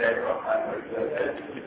الله الرحمن الرحيم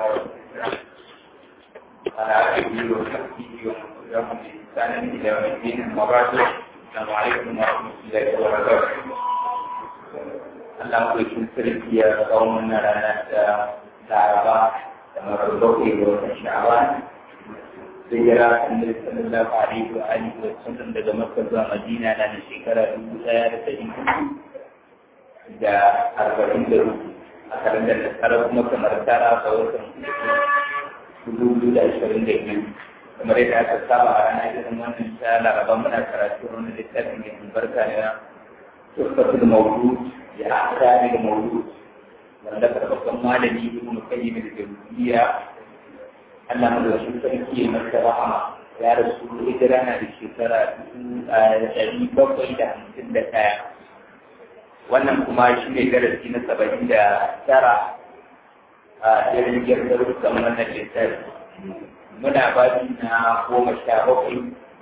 على آله وصحبه ومن تبعهم بإحسان إلى يوم الدين أما بعد السلام عليكم ورحمة الله وبركاته Allah kuikin sarki ya kawo mana ranar da Laraba da marar bakwai ga watan Sha'awan hijira annabi sallallahu alaihi wa alihi wa sallam daga Makka zuwa Madina na da shekara dubu ɗaya da ɗari da arba'in da uku a kalandar da tsara kuma kamar tara ga watan dubu da ashirin da biyu kamar yadda aka saba a ranar irin wannan ta Laraba muna karatu wani littafin mai albarka na Tuhfatul Mawlud ya akami da Mawlud wanda karɓaɓɓen malami Ibn Qayyim al-Jawziyya Allah madawacin sarki ya masa rahama ya rasu hijira na da shekara ɗari bakwai da hamsin da ɗaya wannan kuma shi ne darasi na saba'in da tara a irin girgarurrukan wannan littafi muna babi na goma sha bakwai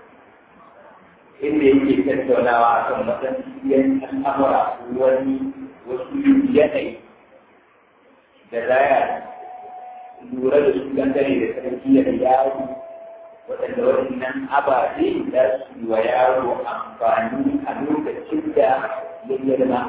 inda yake tattaunawa a kan matsayin al'amura wani wasu yanayi da zaya lura da su dangane da tarbiyyar yaro waɗanda waɗannan ababe za su yi wa yaro amfani a lokacin da ya girma.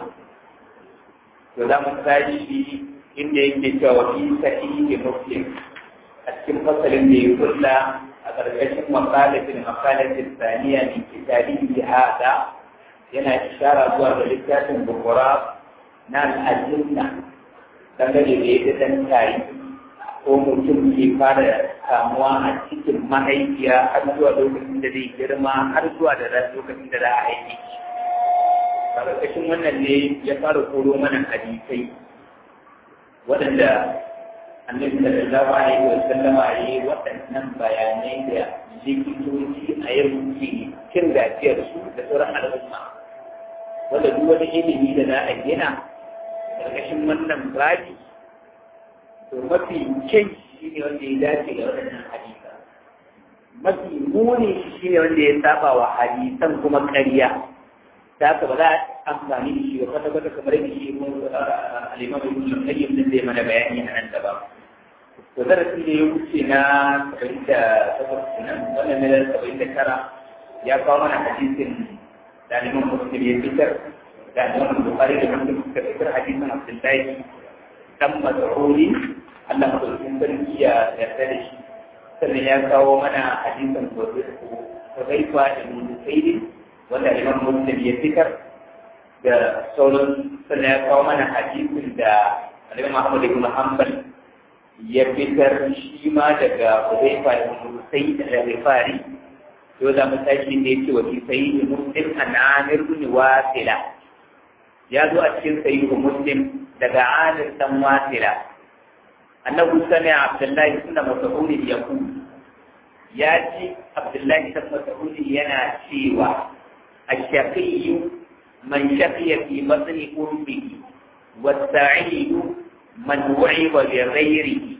To za mu tashi inda yake cewa fi sahihi muslim a cikin fasalin da ya kulla a ƙarƙashin makalatin makalatin saniya min kitabi hada yana ishara zuwa ga littafin bukura na al'ajinna dangane da yadda ɗan tarihi ko mutum ke fara kamuwa a cikin mahaifiya har zuwa lokacin da zai girma har zuwa da lokacin da za a haife shi. Karkashin wannan ne ya fara koro mana hadisai waɗanda annabi sallallahu alaihi wa sallama ya yi waɗannan bayanai da likitoci a yau ke cin gajiyar su da sauran al'umma wanda duk wani ilimi da za a gina karkashin wannan babi to mafi kyan shi ne wanda ya dace da waɗannan hadisa mafi muni shi ne wanda ya saba wa hadisan kuma ƙarya ta haka ba za a amfani da shi ba kwata kwata kamar yadda shi mun alimam ibn qayyim din zai mana bayani a nan gaba to darasi da ya wuce na saba'in da takwas nan wannan ne saba'in da tara ya kawo mana hadisin da alimam muslim ya fitar da alimam bukhari da muslim suka fitar hadisin abdullahi dan mas'udi Allah madaukakin sarki ya yarda da shi sannan ya kawo mana hadisin Hudayfa ibn Zaid wanda Imam Muslim ya fitar da sauran sannan ya kawo mana hadisin da Imam Ahmad ibn Hanbal ya fitar shi ma daga Hudayfa ibn Zaid al-Ghifari to za mu tashi ne yake wa fi sayyid Muslim an Amir ibn Wasila ya zo a cikin sayyid Muslim daga Amir dan Wasila annahu sami'a abdullahi ibn mas'ud yaqul ya ji abdullahi ibn mas'ud yana cewa ash-shaqiyyu man shaqiya fi batni ummihi was-sa'id man wa'iba bi ghayrihi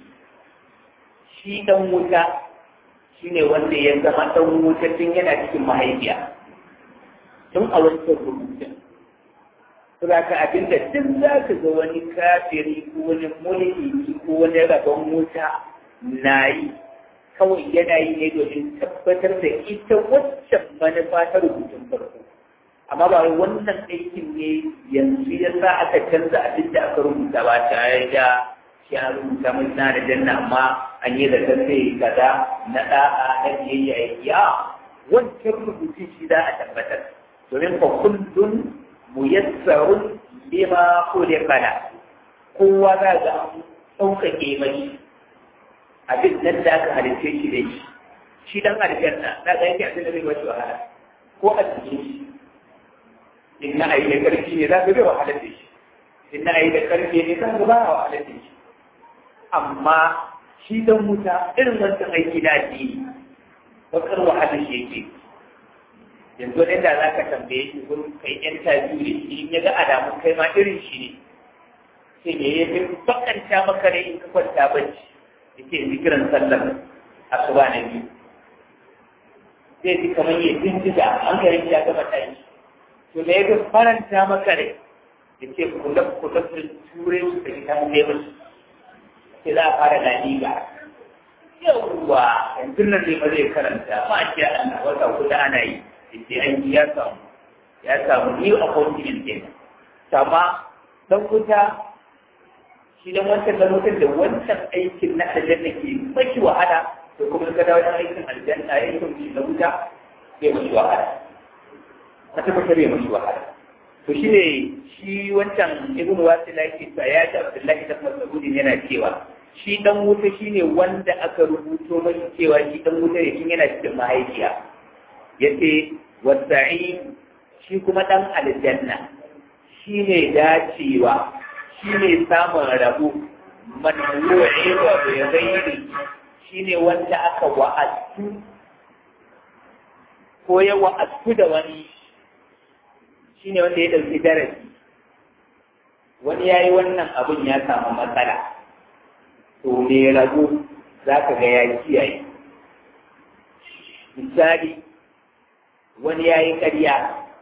shi dan wuta shine wanda ya zama dan wuta tun yana cikin mahaifiya tun a wancan rubutun Saboda abinda duk za ka ga wani kafiri ko wani mulki ko wani rabon wuta na yi kawai yana yi ne domin tabbatar da ita waccan manufa ta rubutun farko. Amma ba wannan aikin ne yanzu ya sa aka canza abin da aka rubuta ba tare da shi an rubuta mai na da janna amma an yi da sai kaza na da'a na biyayya ya wancan rubutun shi za a tabbatar. Domin fa kullum muyassarun lima khuliqa la kowa za ga an sauƙaƙe mai abin nan da aka halitta shi da shi shi dan aljanna na ga yake abin da zai wace wahala ko a cikin shi in na ayi da ƙarfi ne za ka bai wahala da shi in na ayi da ƙarfi ne za ka ba wahala da shi amma shi dan wuta irin wancan aiki da addini bakar wahala shi yake yanzu inda za ka tambaye shi gurin kai yan tabi'u da shi in ya ga alamun kai ma irin shi ne sai ne ya fi bakanta maka ne in ka kwanta bacci yake zikiran sallar asuba na biyu zai ji kamar ya bindiga an garin ya gama tashi to da ya fi faranta maka rai ya ce kula kula da ture su da kitan lebur sai za a fara laliga yawwa yanzu nan ne ba zai karanta ma a ce ana wata kuda ana yi sai an yi ya samu ya samu new appointment ɗin amma dan wuta shi dan wancan dan wutan da wancan aikin na aljanna ke maki wahala to kuma ka dawo dan aikin aljanna aikin shi na wuta bai mashi wahala ka tabbatar bai mashi wahala to shi ne shi wancan ibn wasil yake cewa ya ji abdullahi da mas'ud yana cewa shi dan wuta shine wanda aka rubuto mai cewa shi dan wuta ne kin yana cikin mahaifiya yace wasa'in shi kuma dan aljanna shine dacewa shine samun rabo man yu'iba bi ghairi shine wanda aka wa'azu ko ya wa'azu da wani shine wanda ya ɗauki darasi wani ya yi wannan abin ya samu matsala to ne rago za ka ga ya kiyaye misali wani ya yi ƙarya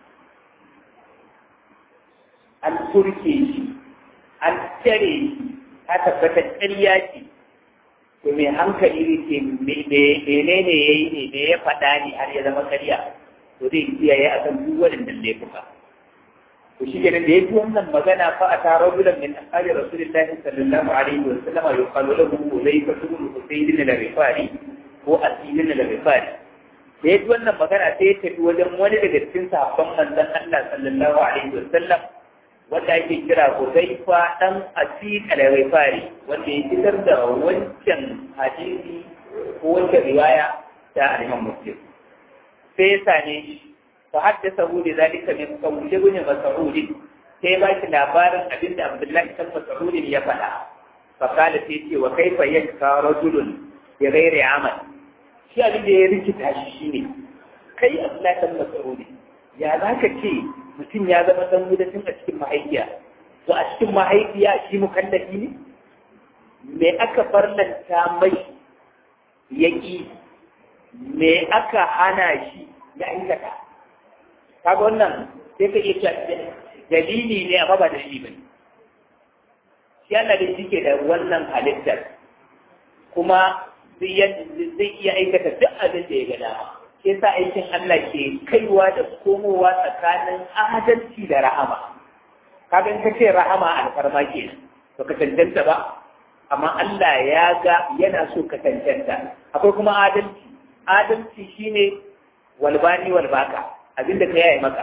an turke shi an tare shi ta tabbata ƙarya ce to mai hankali ne menene ya yi ne me ya faɗa ne har ya zama ƙarya to zai kiyaye a kan duk waɗannan laifuka to shi kenan da ya ji wannan magana fa a taro bilan min ashabi rasulillahi sallallahu alaihi wa sallam yuqalu lahu Uzayfa ibn Husayn al-Rifari ko Asid al-Rifari da ya ji wannan magana sai ya tafi wajen wani daga cikin sahabban manzon Allah sallallahu alaihi wa sallam wanda ake kira Uzayfa dan Asid al-Rifari wanda ya fitar da wancan hadisi ko wancan riwaya ta Imam Muslim sai ya same shi فحدثه لذلك من قول ابن مسعود sai ba shi labarin abin da Abdullahi kan Mas'ud ya faɗa fa kala sai ce wa kaifa yakka rajulun bi ghairi amal shi abin da ya rikita shi shine kai Abdullahi kan Mas'ud ya zaka ce mutum ya zama dan gudancin a cikin mahaifiya to a cikin mahaifiya shi mukallafi ne me aka farlanta mai yaki me aka hana shi ya aikata kaga wannan sai ka iya cewa dalili ne amma ba dalili ba ne shi Allah da shi ke da wannan halittar kuma zai iya aikata duk abin da ya ga dama sai sa aikin Allah ke kaiwa da komowa tsakanin adalci da rahama kaga in ka ce rahama alfarma kenan to ka tantanta ba amma Allah ya ga yana so ka tantanta akwai kuma adalci adalci shine walbani walbaka abinda ka yaya maka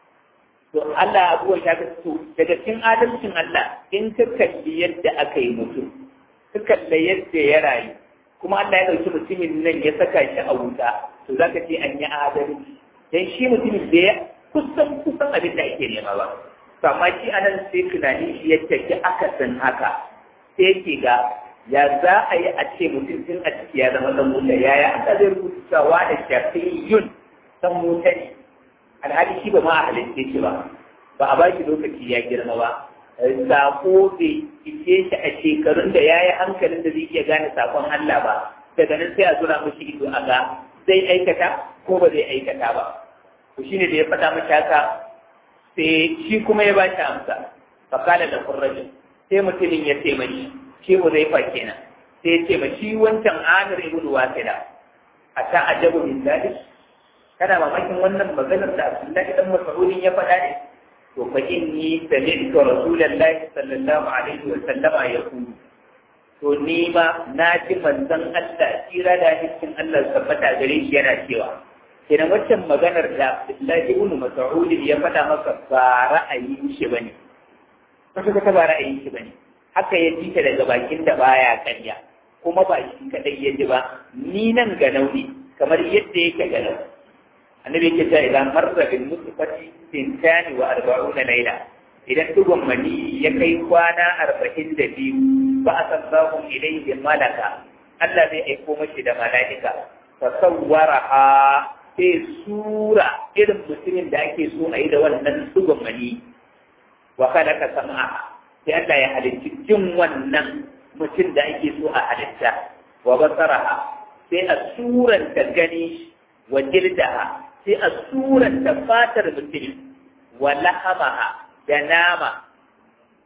to Allah abuwa ya ga so daga cikin adalcin Allah in ka kalli yadda aka yi mutum ka kalli yadda ya rayu kuma Allah ya ɗauki mutumin nan ya saka shi a wuta to zaka ce an yi adalci dan shi mutumin da ya kusan kusan abin da ake nema ba to amma shi anan sai tunani shi ya tafi akasin haka sai yake ga ya za a yi a ce mutum tun a ciki ya zama dan wuta yaya aka zai rubuta cewa da shafiyun dan wuta ne alhali shi ba ma a halitta shi ba ba a baki lokaci ya girma ba sako bai ishe shi a shekarun da ya yi hankalin da zai iya gane sakon Allah ba daga nan sai a zura mashi ido a ga zai aikata ko ba zai aikata ba to shine da ya faɗa mashi haka sai shi kuma ya ba shi amsa fakala da kurrajin sai mutumin ya ce mashi shi mu zai fa kenan sai ya ce ma shi wancan amir ibn wasila a ta ajabu min dalik kana mamakin wannan maganar da Abdullahi dan Mas'udin ya faɗa ne to fa inni sami'tu Rasulullahi sallallahu alaihi wa sallama yaqulu to ni ma na ji manzon Allah tsira da hiskin Allah tabbata gare shi yana cewa kenan waccan maganar da Abdullahi ibn Mas'ud ya faɗa maka ba ra'ayin shi bane kaga ta ba ra'ayin shi bane haka ya ji ta daga bakin da baya karya kuma ba shi kadai ya ji ba ni nan ga nauni kamar yadda yake ga nauni annabi yake cewa idan marra bil musfati tintani wa arba'una laila idan dugun mani ya kai kwana arba'in da biyu ba a san zahu ilayhi malaka Allah zai aiko mashi da mala'ika fa sawwaraha sai sura irin mutumin da ake so a yi da wannan dugun mani wa khalaqa sam'a sai Allah ya halicci jin wannan mutum da ake so a halitta wa basaraha sai a suranta gani wa jirdaha sai a suranta fatar mutum wa lahamaha da nama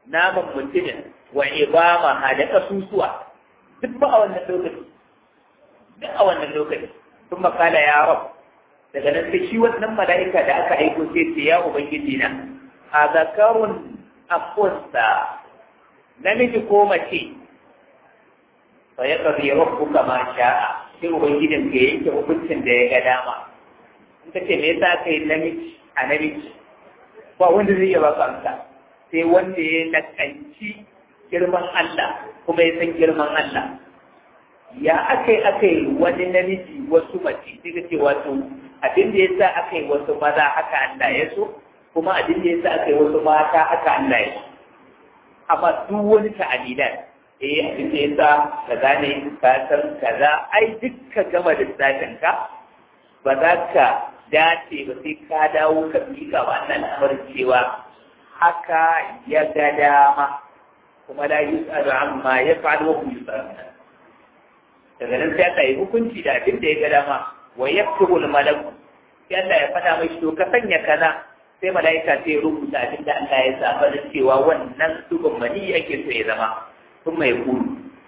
naman mutumin wa ibama ha da kasusuwa duk ba a wannan lokaci duk a wannan lokaci sun makala ya rab daga nan sai shi wannan mala'ika da aka aiko sai ce ya ubangiji na a zakarun akunsa namiji ko mace fa ya qadi rabbuka ma sha'a sai ubangijin ka yanke hukuncin da ya ga dama in ka ce me yasa kai namiji a namiji ba wanda zai iya baka amsa sai wanda ya nakanci girman Allah kuma ya san girman Allah ya akai akai wani namiji wasu mace sai ka ce wato abin da yasa akai wasu maza haka Allah ya so kuma abin da yasa akai wasu mata haka Allah ya so amma duk wani ta'alilan eh abin da yasa kaza ne ka san kaza ai duk ka gama lissafin ka ba za ka dace ba sai ka dawo ka miƙa wannan lamarin cewa haka ya ga dama kuma la yus'alu amma yaf'alu wa hum yus'aluna daga nan sai aka yi hukunci da abin da ya ga dama wa yaktubu al-malak sai Allah ya fada mai to ka sanya kaza sai malaika sai ya rubuta abin da Allah ya saba da cewa wannan dubin mani yake so ya zama sun mai kuru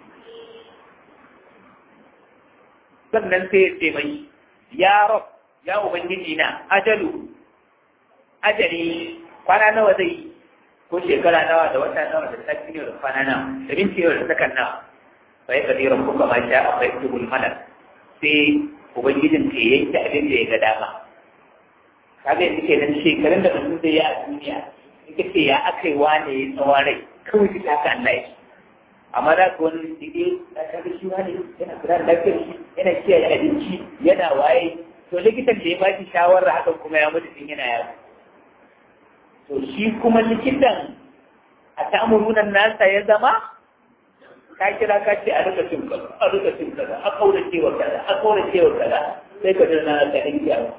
sannan sai ya ce mai ya rab ya ubangiji na ajalu ajali kwana nawa zai yi ko shekara nawa da wata nawa da sati ne da kwana nawa da minti nawa da sakan nawa fa ya kadi rabbu kama sha a bai tubul malak sai ubangijin ke yanke abin da ya ga dama kaga yanzu kenan shekarun da mutum zai yi a duniya in ka ce ya aka yi wane ya tsawon rai kawai duk haka Allah ya amma za ka wani dige a kaga shi wane yana kula da lafiyar shi yana kiyaye abinci yana waye to likitan da ya ba shi shawarar hakan kuma ya mutu tun yana yaro to shi kuma likitan a ta'amurunan nasa ya zama ka kira ka ce a rika cin kaza a rika cin kaza a kaura cewa kaza a kaura cewa kaza sai ka dana ka dinga yawo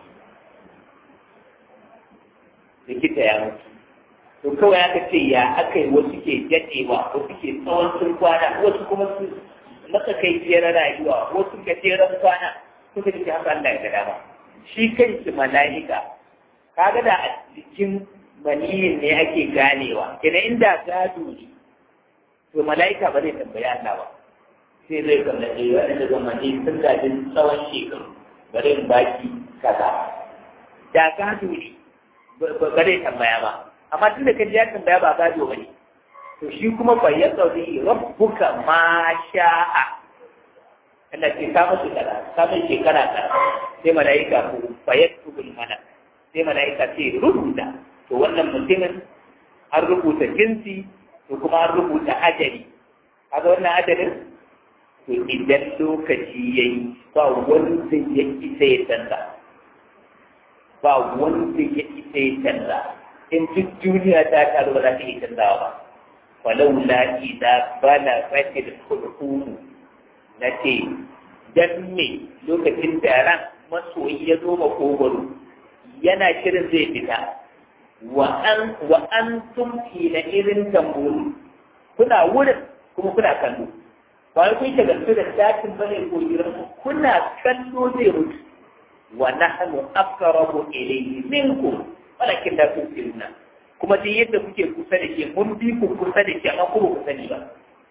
likita ya mutu to kawai aka ce ya aka yi wasu ke daɗewa wasu ke tsawon sun kwana wasu kuma su maka kai tseren rayuwa wasu ke tseren kwana suka ce haka Allah ya ga dama shi kanshi mala'ika kaga da a cikin maniyin ne ake ganewa kina inda gado ne to mala'ika ba zai tambayi Allah ba sai zai kalla da yawa da zama ne sun gajin tsawon shekaru bari in baki kaza da gado ne ba zai tambaya ba amma tun da kaji ya tambaya ba gado ba ne to shi kuma fa ya tsauri rabbuka ma sha'a Allah ce ka musu kaza ka mai shekara kaza sai mala'ika ko fa yaktubul malak sai mala'ika ce rubuta to wannan mutumin an rubuta jinsi to kuma an rubuta ajali kaga wannan ajalin to idan lokaci yayi ba wanda ya isa ya canza ba wanda ya isa ya canza in duk duniya ta taru ba za ta iya canzawa ba walau la idza bala fatil khulqum nace dan me lokacin da ran masoyi ya zo makogoro yana shirin zai fita wa an tumfi na irin tamburu kuna wurin kuma kuna kallo ba wai kun shagaltu da datin bane ko gidan kuna kallo zai mutu wa nahnu aqrabu ilayhi minkum walakin la tusiruna kuma duk yadda kuke kusa da ke mun bi ku kusa da ke amma ku ku sani ba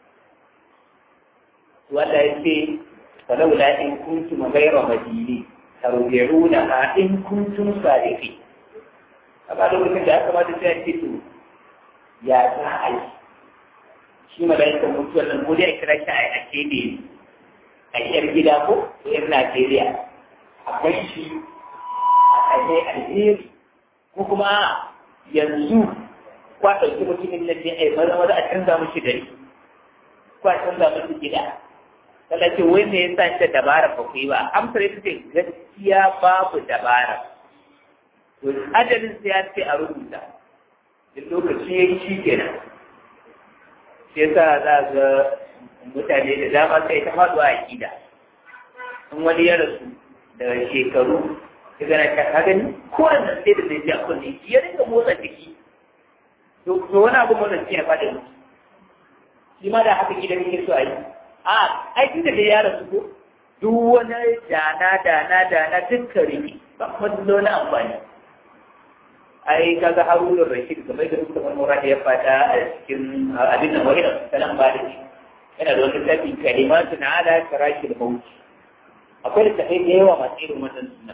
wanda yake falaula in kuntum ghayra madini tarji'una in kuntum sadiqin amma lokacin da aka mata sai ce to ya za a yi shi mala'ikan mutuwar nan ko dai a kira shi a kebe a yar gida ko yar Najeriya a kai shi a kai alheri ko kuma yanzu kwa ɗauki mutumin nan ne a yi maza maza a canza mishi gari ko a canza mishi gida Kala ce wai me yasa shi dabara ba ku yi ba amsar ita ce gaskiya babu dabara to ajalin sai ya ce a rubuta duk lokaci ya yi shi kenan shi yasa za ga mutane da dama sai ta faɗuwa a ƙida in wani ya rasu da shekaru ya gana ta ka gani ko wannan sai da zai ji a kunne ya rinka motsa jiki to wani abu motsa jiki ya faɗi shi ma da haka gidan yake so a yi a aikin da ya rasu ko duk wani dana dana dana dukkan riki ba kuma na amfani ai kaga harunun rashid kamar da muka wani mura ya fada a cikin abin da wani sanan ba da shi yana da wani tafi kalimatu na ala karaki da mauti akwai da tafi da yawa masu irin wannan suna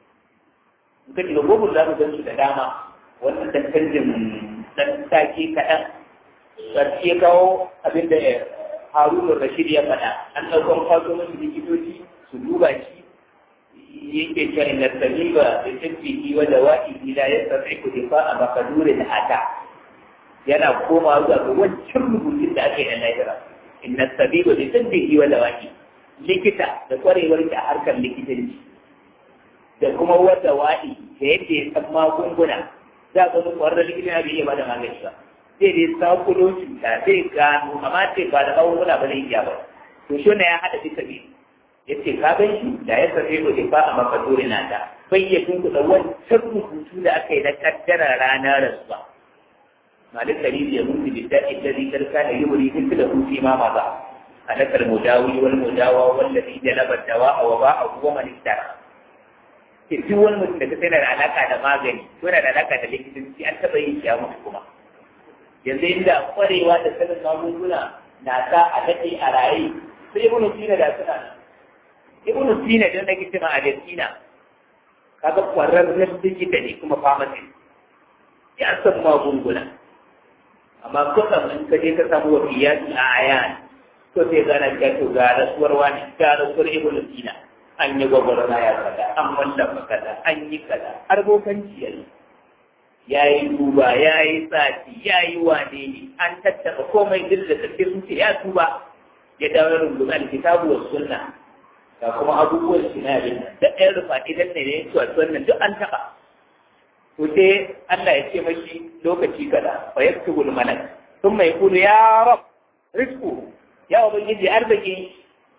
in ka shiga gobe za mu gan su da dama wannan dan canjin dan take kaɗan sarki ya kawo abin da harunun rashid ya faɗa an ɗaukar kwaso masu likitoci su duba shi yake cewa inna sabiba bi tibbihi wa dawa'ihi la yastati'u difa'a maqdurin ata yana koma zuwa ga wancan rubutun da aka yi na lahira inna sabiba bi tibbihi wa dawa'i likita da kwarewar a harkar likitanci da kuma wa dawa'i da yadda ya san magunguna za ka ga kwararren likita bai iya ba da magani ba sai dai sakulo cuta zai gano amma ce ba da magunguna ba zai iya ba to shi ya haɗa duka biyu yace ka gan shi da ya sace ko ba a makaduri na da bai ya tunku da wancan rubutu da aka yi na kaddara ranar rasuwa malik dalili ya mutu da da'i da zikar kana yuri duk da hutu ma maza alakal mudawi wal mudawa wallazi jalaba dawa wa ba'a huwa man istara ke duk wani mutum da ka sai da alaka da magani ko da alaka da likitanci an taba yin shi a mutu kuma yanzu inda kwarewa da sanin magunguna na sa a daɗe a raye sai ibnu sina da suna nan ibnu sina da nake cewa a sina kaga kwararren likita ne kuma pharmacy ya san magunguna amma kusan in ka je ka samu wafiyatu a ayan to sai gana ka to ga rasuwar wani ga rasuwar ibnu sina an yi gwagwarna ya kaza an wallafa kaza an yi kaza har bokanci yayi ya yi duba ya yi sati ya yi wane ne an tattaba komai duk da tafi sun ce ya tuba ya dawo rungume alkitabu wa sunna ga kuma abubuwan shi na abin da ɗaya rufa idan ne ne to wannan duk an taɓa to sai Allah ya ce mashi lokaci kaza fa yaktubu malak thumma yaqulu ya rab rizqu ya ubangiji arziki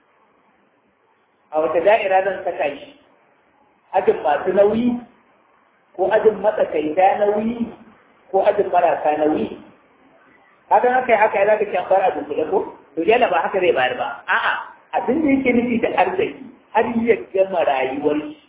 a wata da'ira zan saka shi ajin masu nauyi ko ajin matsakaita nauyi ko ajin marasa nauyi hakan haka ya haka ya zaka ci bar abin kula ko to yana ba haka zai bayar ba a'a abin da yake nufi da arziki har ya gama rayuwar shi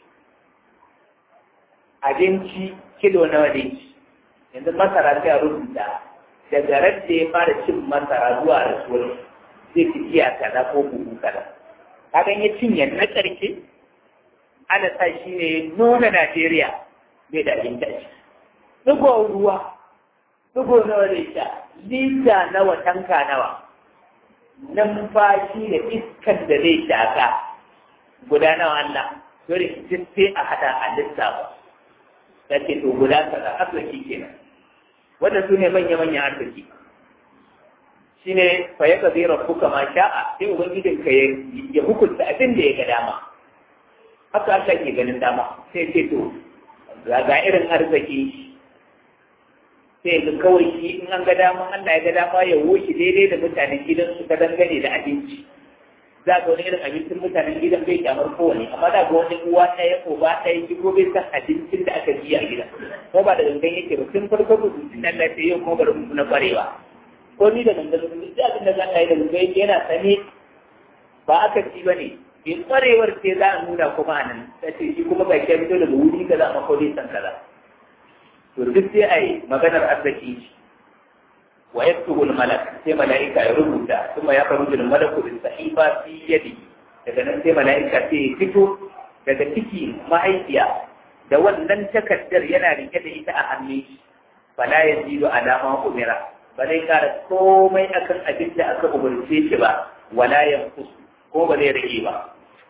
abinci kilo nawa ne yanzu masara sai a rubuta daga ran da ya fara cin masara zuwa rasuwar zai fi iya kaza ko buhu kaza kagan ya cinye na ƙarshe ana sa shi ne nuna Najeriya bai da abin daji. Dugo ruwa, dugo nawa da sha, lita nawa tanka nawa, numfashi da iskan da zai shaka guda nawa Allah, dole duk sai a hada a lissafa. Da ke to guda kaza arziki kenan. Wanda su ne manya-manyan arziki. Shi ne fa ya ka zai rabbuka ma sha'a, sai Ubangijinka ya hukunta abin da ya ga dama. Haka Allah ke ganin dama, sai ce to, ga irin arziki sai ga kawai shi in an ga dama Allah ya ga dama ya wuce daidai da mutanen gidan su ka dangane da abinci za ga wani irin abincin mutanen gidan bai kyamar kowane amma za ga wani uwa ɗaya ko ba ɗaya ki ko bai san abincin da aka ji a gidan ko ba da gangan yake ba tun farko rubutun Allah sai yau kuma bari mu na kwarewa ko ni da gangan duk abin da zan yi da gangan yake yana sane ba aka ci ba ne in kwarewar ce za a nuna kuma a nan ta ce shi kuma bai kai fito daga wuri kaza ma ko dai san kaza to duk sai a yi maganar arziki shi wa yaktubu malak sai malaika ya rubuta kuma ya faru da malaku bin sahifa fi yadi daga nan sai malaika sai ya fito daga ciki mahaifiya da wannan takardar yana rike da ita a hannun shi fala yazidu alama umira ba zai kara komai akan abin da aka umarce shi ba wala yanqus ko ba zai rage ba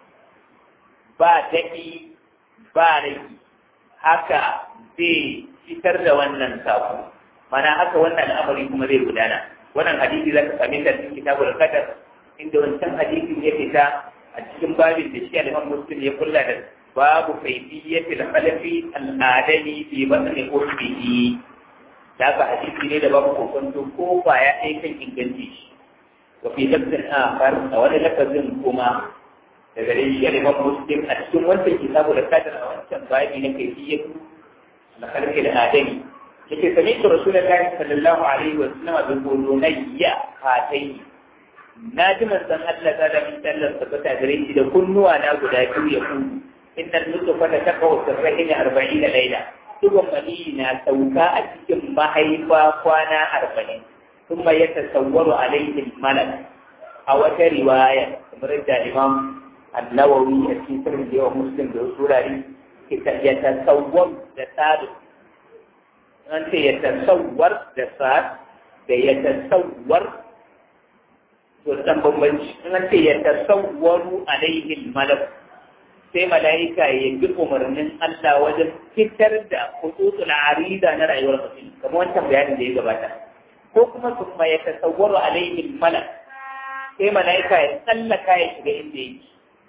ba daɗi ba rage haka zai fitar da wannan sako mana haka wannan al'amari kuma zai gudana wannan hadisi za ka same ta cikin kitabul qadar inda wancan hadisin ya fita a cikin babin da shi al-Imam Muslim ya kulla da babu kayfiyatil khalafi al-adami fi batni ummihi da ka hadisi ne da babu kokonto ko ba ya ɗaya kan inganci shi wa fi lafzin akhar a wani lafazin kuma daga dai shi al-Imam Muslim a cikin wancan kitabul qadar a wancan babi na kayfiyatu al-khalqi al-adami yake sami da rasulullahi sallallahu alaihi wa sallam bi qulunayya hatai na ji manzon Allah ta da min sallar tabbata gare shi da kunnuwa na guda biyu ya ku innal nutfa ta taqaw sirrihi 40 laila digon mani na sauka a cikin mahaifa kwana arba'in ثم يتصور عليه الملك أو رواية مرد الإمام النووي في سنة ومسلم بأسورة يتصور دساد أنت يتصور دساد يتصور وتم أنت يتصور عليه الملك sai mala'ika ya bi umarnin Allah wajen fitar da hututul arida na rayuwar mutum kamar wancan bayanin da ya gabata ko kuma su ma ya tasawwaru alaihi malak sai mala'ika ya tsallaka ya shiga inda yake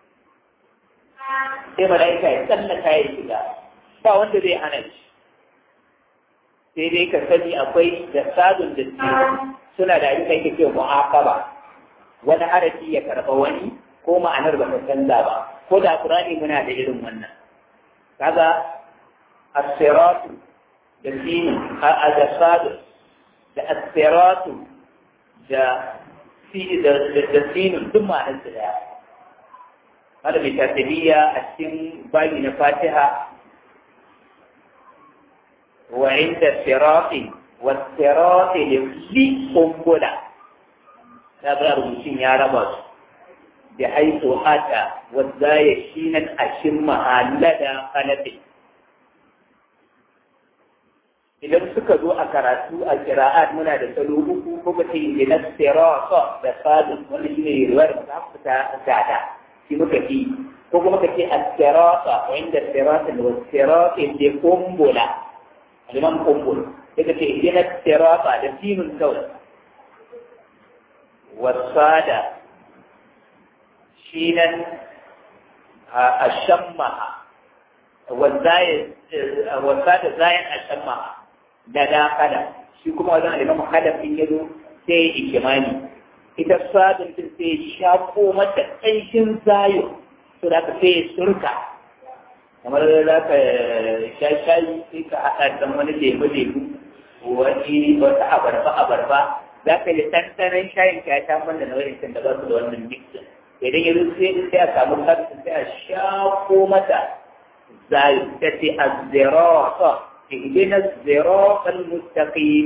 sai mala'ika ya tsallaka ya shiga ba wanda zai hana shi sai dai ka sani akwai da sadun da suna da abin da yake cewa mu'aqaba wani harafi ya karɓa wani ko ma'anar ba ta canza ba ko da Qur'ani muna da irin wannan kaga as-siratu da sinu a da sadun da asiratu da da sinun duk ma'anar su daya kada mai tasiriya a cikin bayi na fatiha wa inda sirati wa sirati da li kumbula ta ga rubutun ya raba su da haitu hata wadda ya shi nan a shin mahallada kalafin idan suka zo a karatu a kira'at muna da salo uku ko ba ce ina sirata da sadin wanda shi ne riwayar da za ta gada shi muka fi ko kuma ka ce as-sirata wa inda sirata da sirata da kumbula aliman kumbul sai ka ce ina sirata da sinun kawai wasada shi nan a shammaha wasada zayan a shammaha da dakala shi kuma wajen alimamu hadafin ya zo sai ya ikimani ita sadin din sai ya shafo mata ƙanshin zayo so da ka sai ya surka kamar za ka sha shayi sai ka haɗa dan wani lemu lemu wani wata abarba abarba za ka yi ɗanɗanon shayin ka ya sha mana na wani da ba su da wannan mixin idan ya zo sai a samu sadin sai a shafo mata zayo ta ce azzirata اهدنا الصراط المستقيم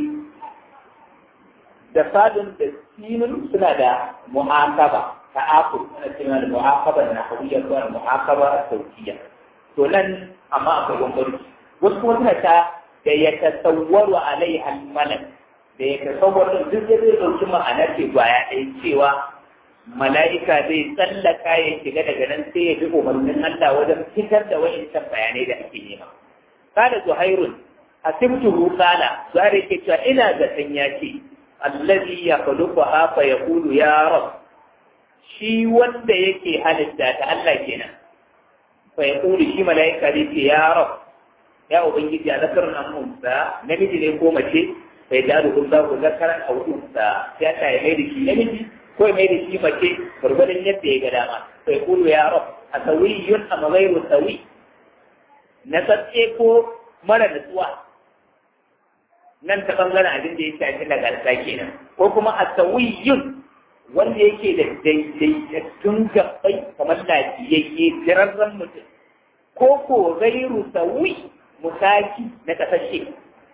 da fadin da sinin suna da mu'aqaba ta'aqub suna cewa da mu'aqaba na hawiyya ko mu'aqaba saukiya to nan amma akwai bambanci wasu kuma suna ta da ya tasawwaru alaiha al-malak da ya tasawwaru duk da zai dauki ma'anar ce gwaya ɗaya cewa mala'ika zai tsallaka ya shiga daga nan sai ya bi umarnin Allah wajen fitar da wa'incan bayanai da ake nema kada zuhairun asibtuhu qala zare ke cewa ina ga san yace allazi yakhluquha fa yaqulu ya rab shi wanda yake halitta ta Allah kenan fa yaqulu shi malaika zai ce ya rab ya ubangiji a zakarun an unsa namiji ne ko mace fa yadalu Allahu zakaran aw unsa sai ta yi mai da shi namiji ko mai da shi mace gurgurdan yadda ya ga dama fa yaqulu ya rab asawiyun am ghayru sawi na tsatse ko mara nutsuwa nan ta bangaren abin da ya shafi nagarta kenan ko kuma a sawiyun wanda yake da daidaitattun gabbai kamar lafiyayye jirarren mutum ko ko gairu sawi musaki na kasashe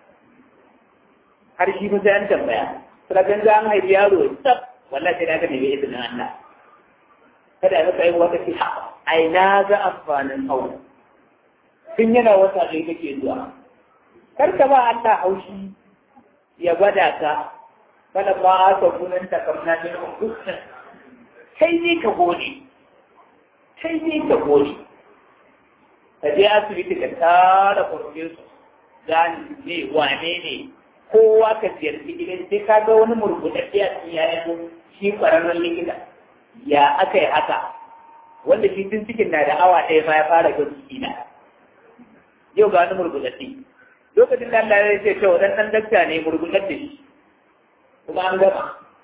har shi sai an tambaya surakan za an haifi yaro tsaf wallahi sai na ga nemi izinin Allah kada ya maka yi wata ce ai na ga amfanin hawa tun yana wata ɗaya kake zuwa kar ka ba Allah haushi ya gwada ka kada ba a ka gunan ta kamna ne dukkan kai ne ka gode kai ne ka gode ka je asibiti ka tara farfesu gani ne wane ne kowa ka ziyarci gidan sai ka ga wani murguɗaɗɗe a cikin yayan shi ƙwararren likita ya aka yi haka wanda shi tun cikin na da awa ɗaya ma ya fara ga na yau ga wani murguɗaɗɗe lokacin da Allah ya ce cewa dan dan dakta ne murguɗaɗɗe shi kuma an gama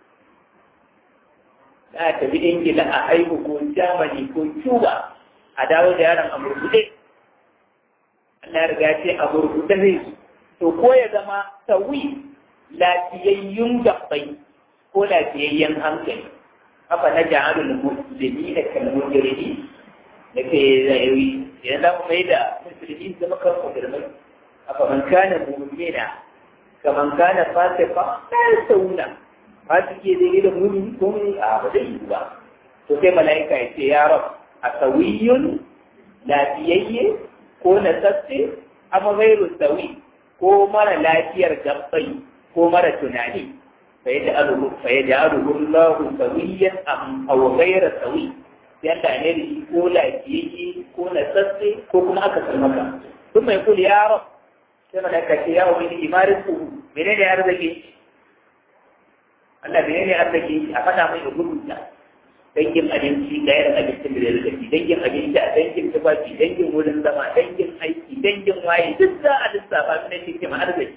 za a tafi ingila a haihu ko germany ko cuba a dawo da yaron a murguɗe Allah ya riga ce a murguɗe zai to ko ya zama sawi lafiyayyun gabbai ko lafiyayyen hankali haka na ja'alul muslimi da kalmujirimi da ke zai idan za mu mai da musulmi zama kan kudurmai afaman kana mu'mina kaman kana fasiqa la yasawuna fasiki dai da mu'mini ko ne a ba zai yi ba to sai malaika ya ce ya rab asawiyun lafiyayye ko na tsatse amma gairu sawi ko mara lafiyar gabbai ko mara tunani فيجعله فيجعله الله سويا أم أو غير سوي yadda ne da shi ko lafiyayye ko na tsatse ko kuma aka san maka sun mai kuli ya rab sai malaka ce ya wani imarin ku mene ne arziki Allah mene ne arziki a faɗa mai da rubuta dangin abinci ga yaran abincin da zai ci dangin abinci a dangin tufafi dangin wurin zama dangin aiki dangin waye duk za a lissafa su ne cikin arziki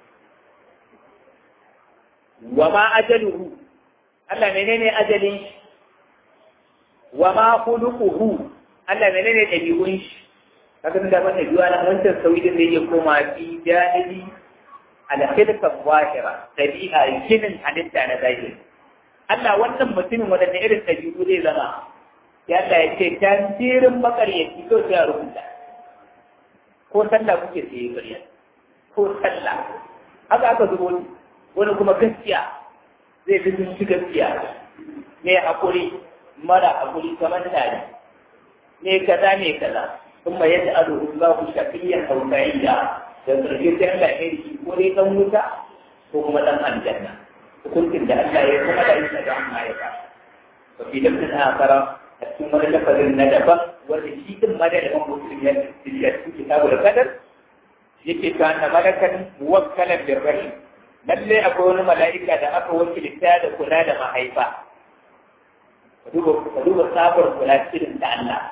wa ma ajaluhu Allah menene ajalin shi wa ma khuluquhu Allah menene dabi'un shi kaga da wannan biwa na wancan sauyin da yake koma fi janibi al khilqa zahira dabi'a kinin halitta na zahiri Allah wannan mutumin wadanne irin dabi'u zai zama ya Allah ya ce tantirin makaryaci to sai a rubuta ko sallah kuke sai ƙarya ko sallah haka aka zubo wani kuma gaskiya zai fi sun ci gaskiya mai haƙuri mara haƙuri kamar tare ne kaza ne kaza kuma yadda ado in ba ku shafiyyar hautayya da ƙarshe sai Allah ya yi ko dai ɗan wuta ko kuma ɗan aljanna hukuncin da Allah ya kuma da isa da amma ya ba ba fi lafin akara a cikin wani lafazin na daban wanda shi ɗin ma da daban mutum ya cikin kitabu da kadar yake ta na malakan muwakkalan birrahi lalle akwai wani mala'ika da aka wakilta da kula da mahaifa ka duba sabar kula irin da Allah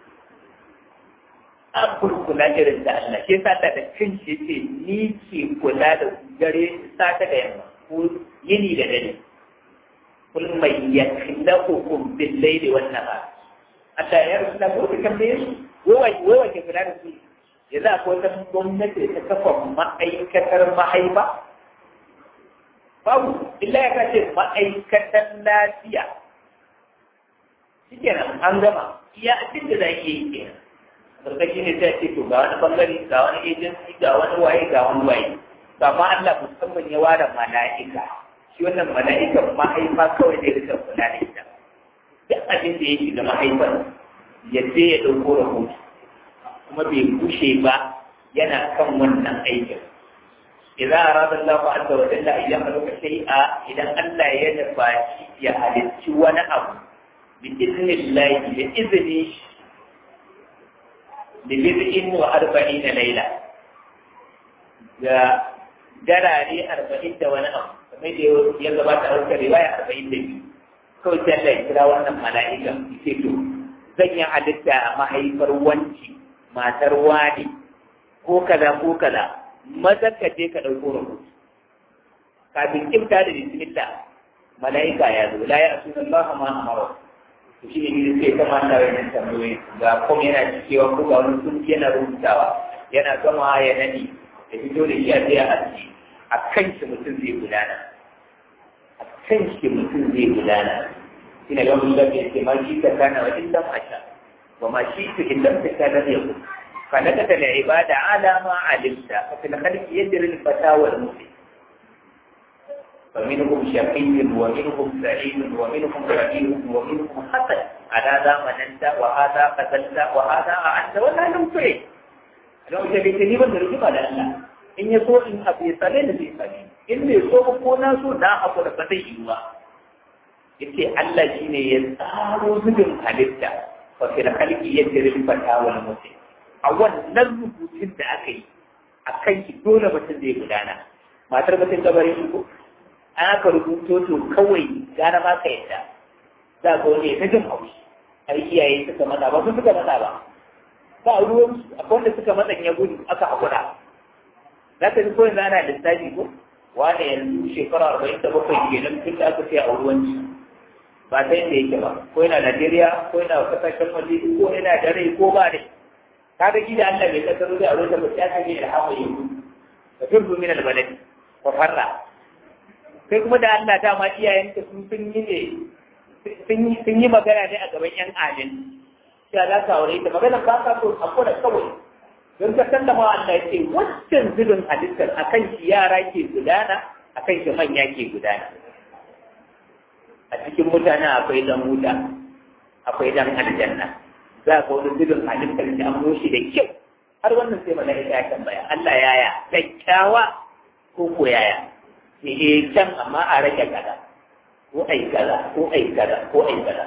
abur kula irin da Allah ke sa da cin shi ce ni ke kula da dare sata da yamma ko yini da dare kul mai yakhlaqukum bil layli wan nahar Allah ya rubuta ko ka tambaye su wai wai ke kula da su yanzu akwai wata gwamnati ta kafa ma'aikatar mahaifa babu illa ya kace ma'aikatan lafiya shi kenan an gama iya abin da za a iya yi kenan sarkaki ne sai ce to ga wani bangare ga wani agency ga wani waye ga wani waye to amma Allah musamman ya ware mala'ika shi wannan mala'ikan mahaifa kawai zai rika kula da ita duk abin da ya shiga mahaifar ya je ya ɗauko rahoto kuma bai bushe ba yana kan wannan aikin إذا أراد الله عز وجل أن يخلق شيئا إذا ألا يدفع يهلك ونأم بإذن الله بإذن لبضع وأربعين ليلة جرى لي أربعين ونأم kamar da ya gabata a wata riwaya arba'in da biyu kawai sai Allah ya kira wannan mala'ika ce to zan yi halitta a mahaifar wanci matar wani ko kaza ko kaza maza ka je ka ɗauko rahoto kafin kimta da bismillah mala'ika ya zo la ya asu Allah ma amara to shi ne sai ta manta wannan tambayoyi ga kuma yana cewa ko ga wani sun yana rubutawa yana gama ya nadi da fito da shi a sai a aski a kan shi mutum zai gudana a kan shi mutum zai gudana shi ne gaban da ke ma shi ka kana wa illam asha wa ma shi ka illam ta kana yakun فنكت العبادة على ما علمت ففي الخلق يدري الفتى والمسلم فمنهم شقي ومنهم سعيد ومنهم رقيق ومنهم حسن على ذا مننت وهذا قتلت وهذا أعنت ولا لم تعد لو جبتني من رجب على الله إن يسوء إن أبي صلين في صلين إن يسوء كونا سوء لا أقول فتي إيوا yace Allah shine ya tsaro zubin halitta fa fil khalqi yajri al-fata wal muslim a wannan rubutun da aka yi a kan shi dole mutum zai gudana matar mutum gabarin shi ko an aka rubuto to kawai gana ma ka yadda za ga wani ta jin haushi har iyaye suka matsa ba su suka matsa ba ba ruwan su akwai wanda suka matsa ya gudu aka haƙura za ka ji ko yanzu ana lissafi ko wani yanzu shekara arba'in da bakwai kenan tun da aka ce a ruwanci ba ta yadda yake ba ko yana Najeriya ko yana kasashen waje ko yana da rai ko ba rai kaga gida Allah bai kasaro da aure ta ba ya kaje da hawa yi ka turbu min albalad wa farra kai kuma da Allah ta ma iyayen ka sun sun yi ne sun yi sun yi magana ne a gaban yan adin ya za ka aure ta magana ba ka so hakura kawai don ka san da ma Allah ya ce wancan zubin halittar akan shi yara ke gudana akan shi manya ke gudana a cikin mutane akwai dan wuta akwai dan aljanna za ka wani zubin halittar shi an mushi da kyau har wannan sai mala'ika ya tambaya Allah yaya kyakkyawa ko ko yaya eh can amma a rage kaza ko ai kaza ko ai kaza ko ai kaza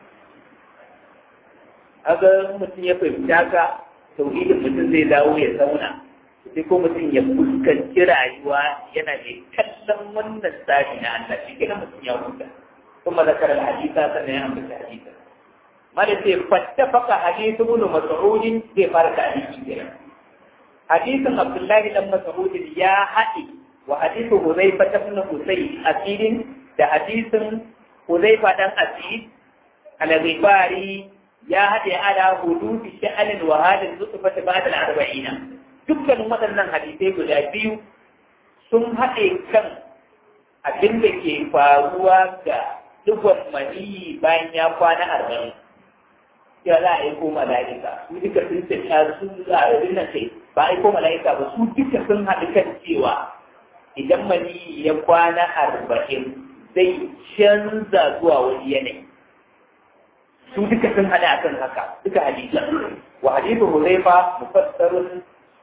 aga mutum ya fahimta ka tauhidin mutum zai dawo ya zauna sai ko mutum ya fuskanci rayuwa yana mai kallon wannan tsari na Allah shi kenan mutum ya huta kuma zakar al-hadisa sannan ya ambata hadisa mala sai fattafaka hadithu ibn mas'ud zai fara da hadisi kenan hadisin abdullahi dan mas'ud ya haɗi wa hadithu huzaifa ibn husayn asirin da hadisin huzaifa dan asid al-ghifari ya haɗe ala hudufi sha'anin wa halin zutufata ba da arba'ina dukkanin waɗannan hadisai guda biyu sun haɗe kan abin da ke faruwa ga dubban maniyi bayan ya kwana arba'in ya za a aiko mala'ika su duka sun tafiya su a abin nan sai ba a aiko mala'ika ba su duka sun haɗu kan cewa idan maniyi ya kwana arba'in zai canza zuwa wani yanayi su duka sun hada akan haka duka hadisan wa hadithu hudayfa mufassarun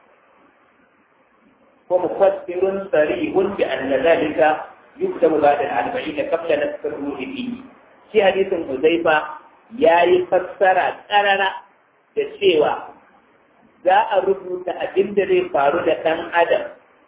ko mufassirun sarihun bi anna dhalika yuktabu ba'da al-arba'in qabla nasr ruhi fihi shi hadithin hudayfa yayi fassara karara da cewa za a rubuta abin da zai faru da ɗan adam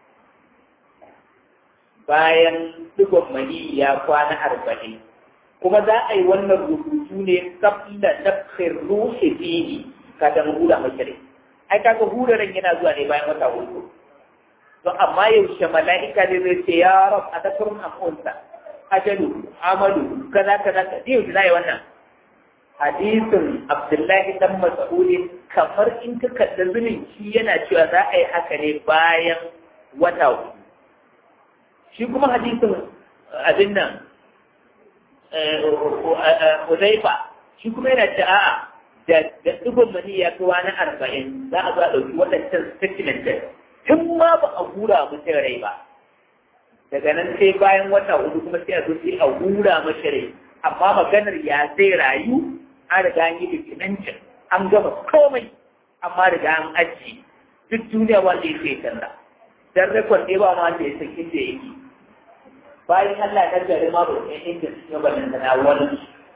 bayan digon mani ya kwana arba'in kuma za a yi wannan rubutu ne kabla nafsir ruhi fihi kafin hura mashari ai kaga huraren yana zuwa ne bayan wata hudu to amma yaushe mala'ika ne zai ce ya rab a takurun amunsa ajalu amalu kaza kaza ka yau da yi wannan hadisin abdullahi dan mas'udin kamar in ka kalli zunin shi yana cewa za a yi haka ne bayan wata hudu shi kuma hadisin abin nan Huzaifa shi kuma yana ce a'a da da dubin mani ya fi wani arba'in za a zo a ɗauki waɗancan statement din tun ma ba a hura mutum rai ba daga nan sai bayan wata hudu kuma sai a zo sai a hura mashi rai amma maganar ya zai rayu an riga an yi bikinancin an gama komai amma riga an aji duk duniya wanda ya sai canza dan rekord ne ba ma wanda ya san inda yake bayan Allah ya gari ma ba san inda suke barin da wani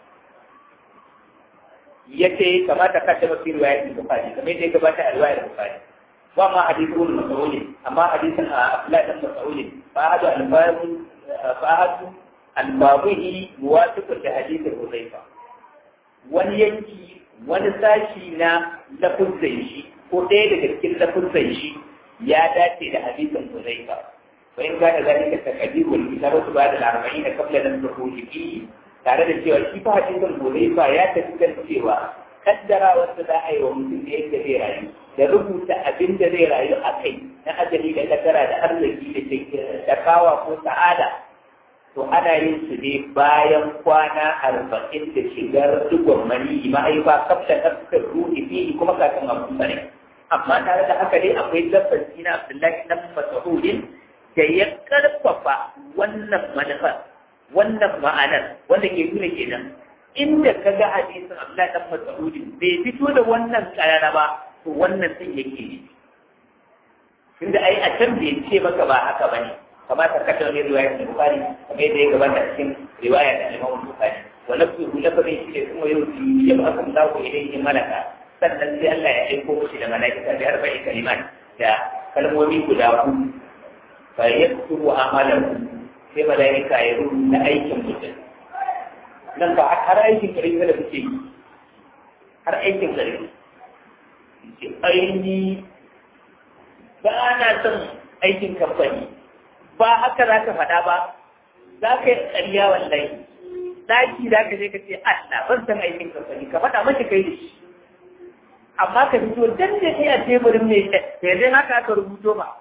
yace kamata ka taba fi riwayat Bukhari kamar yadda ya gabata a riwayar Bukhari wa ma hadithu Mas'ud amma hadithan Abdullah ibn Mas'ud fa hadu al-babu fa hadu al-babuhi muwafiq da hadithin Hudayfa wani yanki wani sashi na lafuzan shi ko ɗaya daga cikin lafuzan shi ya dace da hadisin Hudayfa fa in kana zalika taqdir wal kitabatu ba'da al-arba'in qabla an tukhruj fihi tare da cewa shi fa hadisin Hudayfa ya tafi kan cewa kaddara wanda za a yi wa mutum da yadda zai rayu da rubuta abin da zai rayu a kai na ajali da kaddara da arziki da da kawa ko sa'ada to ana yin su ne bayan kwana arba'in da shigar digon mani ma'aifa kafta nafsar ruhi fihi kuma kafin abu sare amma tare da haka dai akwai lafazi na Abdullahi dan Mas'udin da ya karfafa wannan manufar wannan ma'anar wanda ke nuna kenan inda ka ga hadisin Abdullahi dan Mas'udin bai fito da wannan karara ba to wannan sun yake ne tunda ai a can bai ce maka ba haka bane kamata ka ta wani riwayar da Bukhari kamar yadda ya gabata cikin riwaya da Imam Bukhari wa lafzu lafazin shi ne kuma yau ya ba aka dawo idan ya malaka sannan sai Allah ya aiko shi da malaika da arba'i kalimat da kalmomi guda huɗu fa yaktubu amalahu sai malaika ya rubuta aikin mutum nan ba har aikin kare da kuke yi har aikin kare ce aini ba na son aikin kamfani ba haka za ka faɗa ba za ka yi ƙarya wallahi ɗaki za ka je ka ce Allah ban san aikin kamfani ka faɗa mashi kai da shi amma ka fito dan da kai a teburin mai sai dai haka aka rubuto ba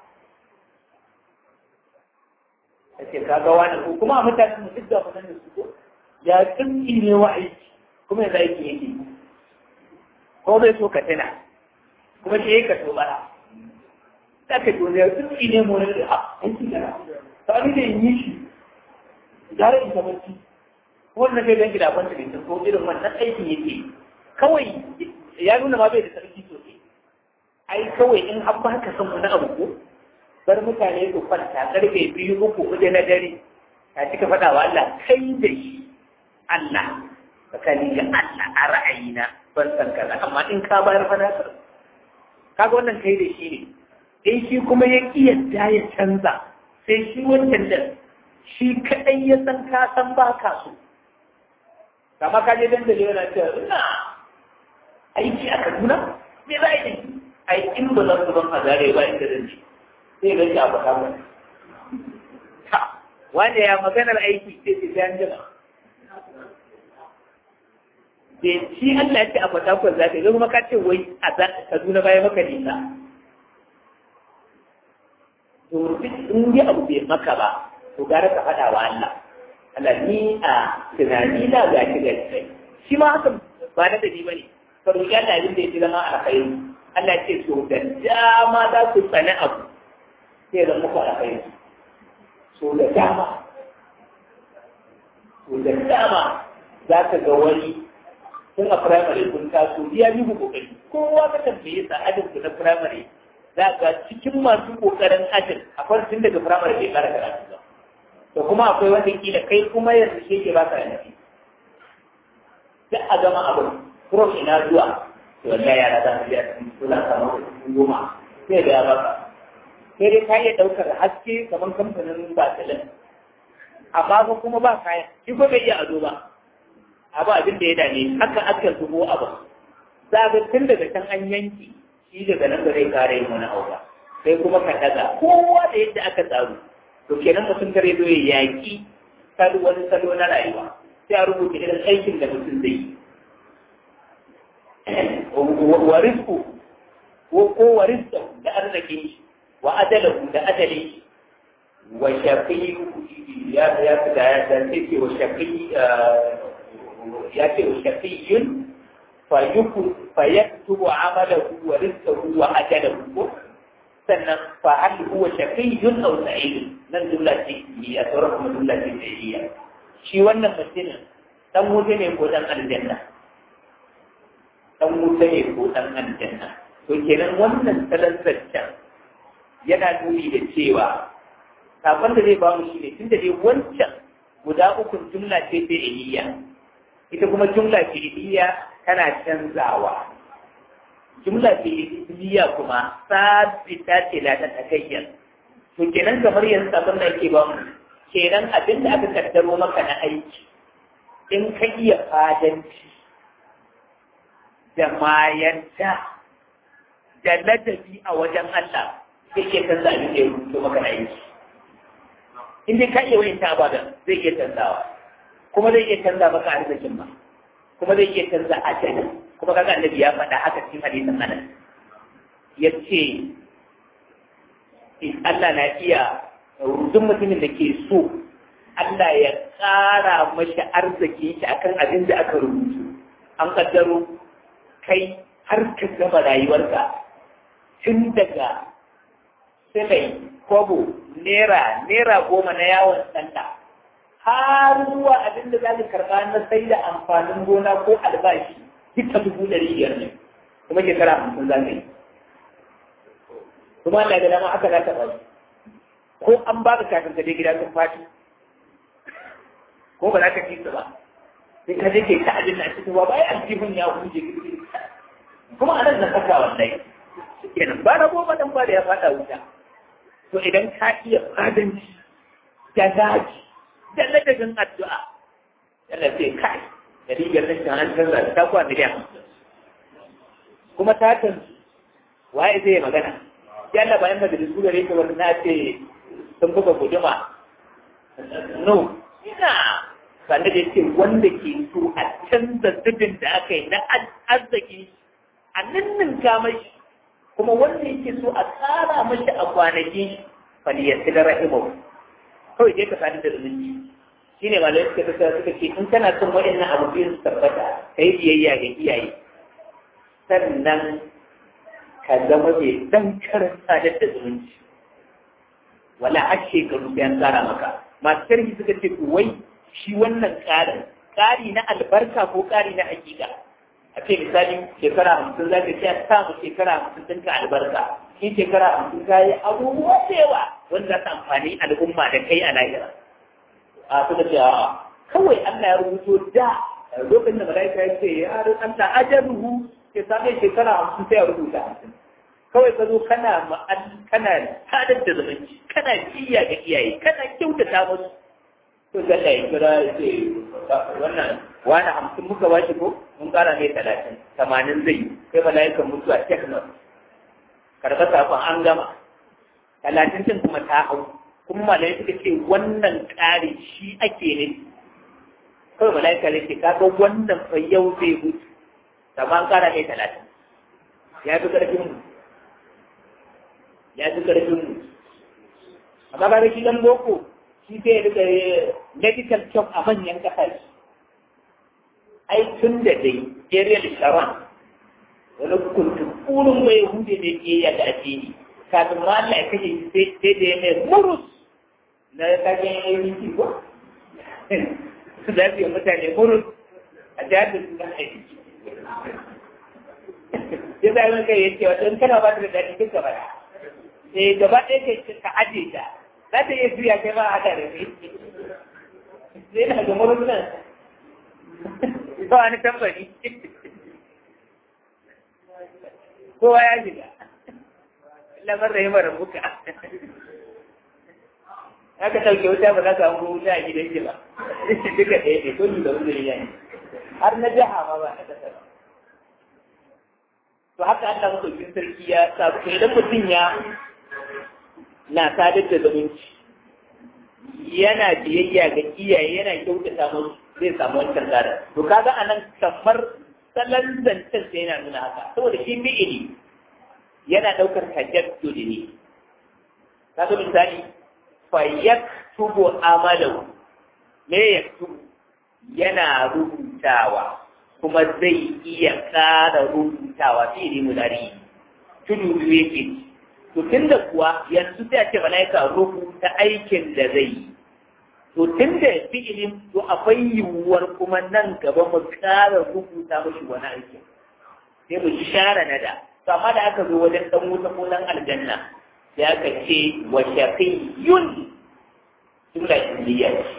ka ce ka ga wani ko kuma mutane mu duk da mu da su ko ya tsinki ne wa aiki kuma yanzu aiki yake ko bai so ka tana kuma shi ka to bara za ka ji wani ya tsuki ne mu wani da a aiki gara ta ni da yi shi gara in ta barci wannan kai dan gida kwanta ne ko irin wannan aikin yake kawai ya nuna ma bai da sarki sosai ai kawai in an ba ka san wani abu ko bar mutane su kwanta karfe biyu uku hudu na dare ka cika faɗa wa Allah kai da shi Allah tsakani ga Allah a ra'ayina ban san kaza amma in ka bayar fa na san kaga wannan kai da shi ne in shi kuma ya ki yadda ya canza sai shi wancan da shi kadai ya san ka san ba ka so kama ka je dandali yana cewa ina aiki a Kaduna me za a yi ai in ba zan zuban a zare ba inda zan ci sai ga shi a baka ba wanda ya maganar aiki sai ce sai an jima bai ci Allah ce a fatakon za ka yi kuma ka ce wai a Kaduna baya maka nisa to duk in yi abu bai maka ba to gara ka faɗa wa Allah Allah ni a tunani na ga shi ga shi shi ma haka ba na dani bane ka roƙi Allah abin da ya ji zama alkhairi Allah ce to da dama za ku tsani abu sai zan muku alkhairi so da dama so da dama za ka ga wani tun a firamare kun taso ya bi ku kokari kowa ka tambaye sa ajin ku na firamare za ga cikin masu kokarin ajin akwai tun daga firamare bai fara karatu ba to kuma akwai wanda kila kai kuma yanzu shi ke baka yanzu duk a gama abu prof ina zuwa to wallahi yara za su biya suna samu kuɗin goma sai da ya baka sai dai ka iya ɗaukar haske kamar kamfanin batalin amma ko kuma ba kaya shi ko bai iya ado ba abu abin da ya dame haka aka zubo abu za ga tun daga can an yanki shi daga nan ba zai kare yin wani abu ba sai kuma ka daga kowa da yadda aka tsaro to kenan mutum kare zo ya yaki salo wani salo na rayuwa sai a rubuta irin aikin da mutum zai yi wa rizku ko wa rizku da arzikin shi wa ajalahu da ajalin shi wa shafi ya ya da ya ce wa shafi ya ce wa shafiyun fa yaktubu amalahu wa rizqahu wa ajalahu sannan fa hal huwa shafiyun aw sa'idun nan jumla ce ya sauran kuma jumla ce fi'liya shi wannan mutumin dan wuta ne ko dan aljanna dan wuta ne ko dan aljanna to kenan wannan talantar yana nuni da cewa sakon da zai ba mu shine tunda dai wancan guda ukun jumla ce fi'liya ita kuma jumla fi'liya tana canzawa jumla fi'liya kuma sabita ce la ta takayyar to kenan kamar yanzu abin da ake ba mu kenan abin da aka kaddaro maka na aiki in ka iya fadanci da mayanta da ladabi a wajen Allah zai iya canza abin da ya rubuto maka na aiki in dai ka iya wayin ta abadan zai iya canzawa kuma zai iya canza maka arzikin ma kuma zai iya canza ajali kuma kaga annabi ya faɗa haka cikin hadisin Anas yace Allah na iya duk mutumin da ke so Allah ya ƙara mashi arziki shi akan abin da aka rubutu an kaddaro kai har ka gama rayuwarka tun daga silai kwabo naira naira goma na yawon sanda har zuwa abin da za ka karɓa na sai da amfanin gona ko albashi duka dubu ɗari biyar ne kuma shekara hamsin za ka yi kuma Allah da dama aka za ta bari ko an ba ka kafin ka je gida sun fati ko ba za ka ci su ba sai ka je ke ta abin na cikin ba bai aljihun ya huje kuma a nan na saka wallahi kenan ba na goma dan ba da ya fada wuta to idan ka iya fadanci da daji da ladabin addu'a yana sai kai da rigar nan ta an canza ta kuwa miliyan kuma ta canzu waye zai magana ya Allah bayan majalisu gare ka wani na ce sun buga guduma no ina sanda da ce wanda ke so a canza zubin da aka yi na arziki a nannin kamar kuma wanda yake so a tsara mashi a kwanaki faliyarci da rahimu kawai dai ka sadu da zumunci shi ne malai suka ta suka ce in kana son waɗannan abu biyu su tabbata ka yi biyayya ga iyaye sannan ka zama mai dan karanta da zumunci wala har shekaru sai an tsara maka masu sharhi suka ce wai shi wannan ƙarin ƙari na albarka ko ƙari na hakika a ce misali shekara hamsin za ka ce a samu shekara hamsin ɗinka albarka in shekara hamsin ka yi abubuwa da yawa wanda za su amfani al'umma da kai a lahira a suka ce a kawai Allah ya rubuto da lokacin da malaika ya ce ya rin Allah ajaruhu ke same shekara hamsin sai ya rubuta hamsin kawai ka zo kana ma'al kana sadar da zumunci kana jiya ga iyaye kana kyautata musu to ga da kira ce wannan wani hamsin muka ba shi ko mun kara ne talatin tamanin zai sai malaikan mutuwa teknos karɓa sakon an gama talatin din kuma ta hau kuma malai suka ce wannan ƙari shi ake ne kawai malaika ne ce kaga wannan fa yau zai mutu amma an kara ne talatin ya fi ƙarfin mu ya fi ƙarfin mu amma ba shi dan boko shi sai ya rika medical shop a manyan ƙasashe ai tun da dai Ariel Sharon wani kuntukurin mai hude ne ke yi da addini kafin ma Allah ya kashe sai da ya mai murus na kagen ainihin ko su za su yi mutane murus a jihar da suna aiki ya zai maka ya ce wata in kana ba ta da daɗi duk gaba da sai gaba ɗaya kai ka aje ta za ta iya juya kai ma a haɗa da kai sai na ga murus nan ba wani tambari kowa ya shiga lamar da yi mara buka haka ɗauke wuta ba za ka samu wuta a gidan shi ba duka ɗaya ne ko da wuzuri ya har na jiha ma ba na ƙasa ba to haka Allah masaukin sarki ya sa to idan mutum ya na sadar da zumunci yana biyayya ga iyaye yana kyautata musu zai samu wancan gadon to kaga anan kamar salon zancen sai yana nuna haka saboda shi fi'ili yana ɗaukar tajaddu ne kaga misali fa yaktubu amalahu me yaktubu yana rubutawa kuma zai iya ƙara rubutawa fi'ili mudari tudu biyu yake to tunda kuwa yanzu sai a ce malaika rubuta aikin da zai yi to tun da fi'ilin to akwai yiwuwar kuma nan gaba mu ƙara rubuta mashi wani aiki sai mu share na da to amma da aka zo wajen dan wuta ko dan aljanna sai aka ce wa shaqiyyun jumla ismiya ce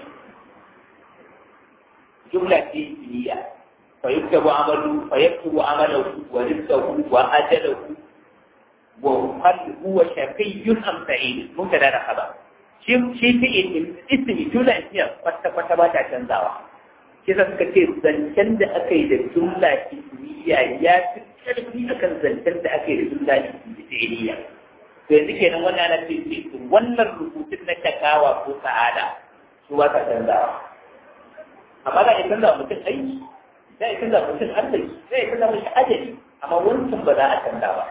jumla ce ismiya fa yuktabu amalu fa yaktubu amalahu wa rizqahu wa ajalahu wa hal huwa shaqiyyun am sa'id mun kada da khabar shi shi fi'il ismi jumla ismiya kwata kwata ba ta canzawa shi sa suka ce zancen da aka yi da jumla ismiya ya fi karfi akan zancen da aka yi da jumla fi'iliya to yanzu kenan wannan ana ce wannan rubutun na takawa ko sa'ada su ba ta canzawa amma za a canza mutum aiki za a canza mutum arziki za a canza mutum ajali amma wancan ba za a canza ba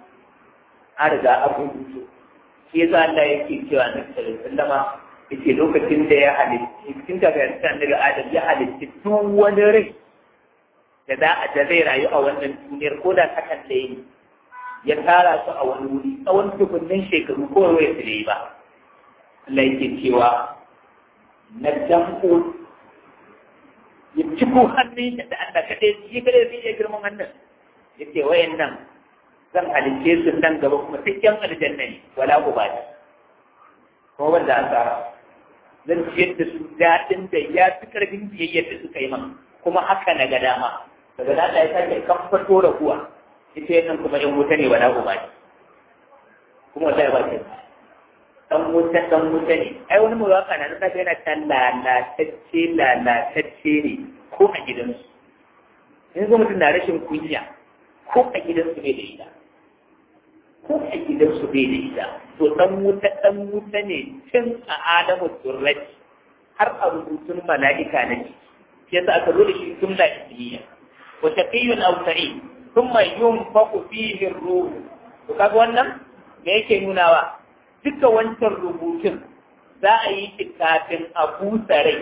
an riga an rubuto shi yasa Allah yake cewa na sallama yake lokacin da ya halitta cikin kafin annabi Adam ya halitta duk wani rai da za a da zai rayu a wannan duniyar ko da sakan ɗaya ne ya tara su a wani wuri tsawon dukunnin shekaru ko wai su yi ba Allah yake cewa na danko ya ciko hannun da Allah kaɗai shi kaɗai zai iya girman hannun ya ce wayan nan zan halitte su nan gaba kuma duk yan aljanna ne wala ku ba ne kuma wanda an tsara zan ciyar da su daɗin da ya fi ƙarfin biyayyar da suka yi man kuma haka na ga dama daga nan da ya sake kan fito da kuwa ita yannan kuma yan wuta ne wala ku ba ne kuma wata ya ba ce dan wuta dan wuta ne ai wani mawaka na nasa yana ta lalatacce lalatacce ne ko a gidansu yanzu mutum na rashin kunya ko a gidansu bai da ita ko a gidansu bai da ita to dan wuta dan wuta ne tun a adamu turrati har a rubutun mala'ika na ji shi yasa aka zo da shi jumla ismiya wa shaqiyyun aw sa'id thumma yunfaqu fihi ar-ruh to kaga wannan me yake nunawa duka wancan rubutun za a yi shi kafin a busa rai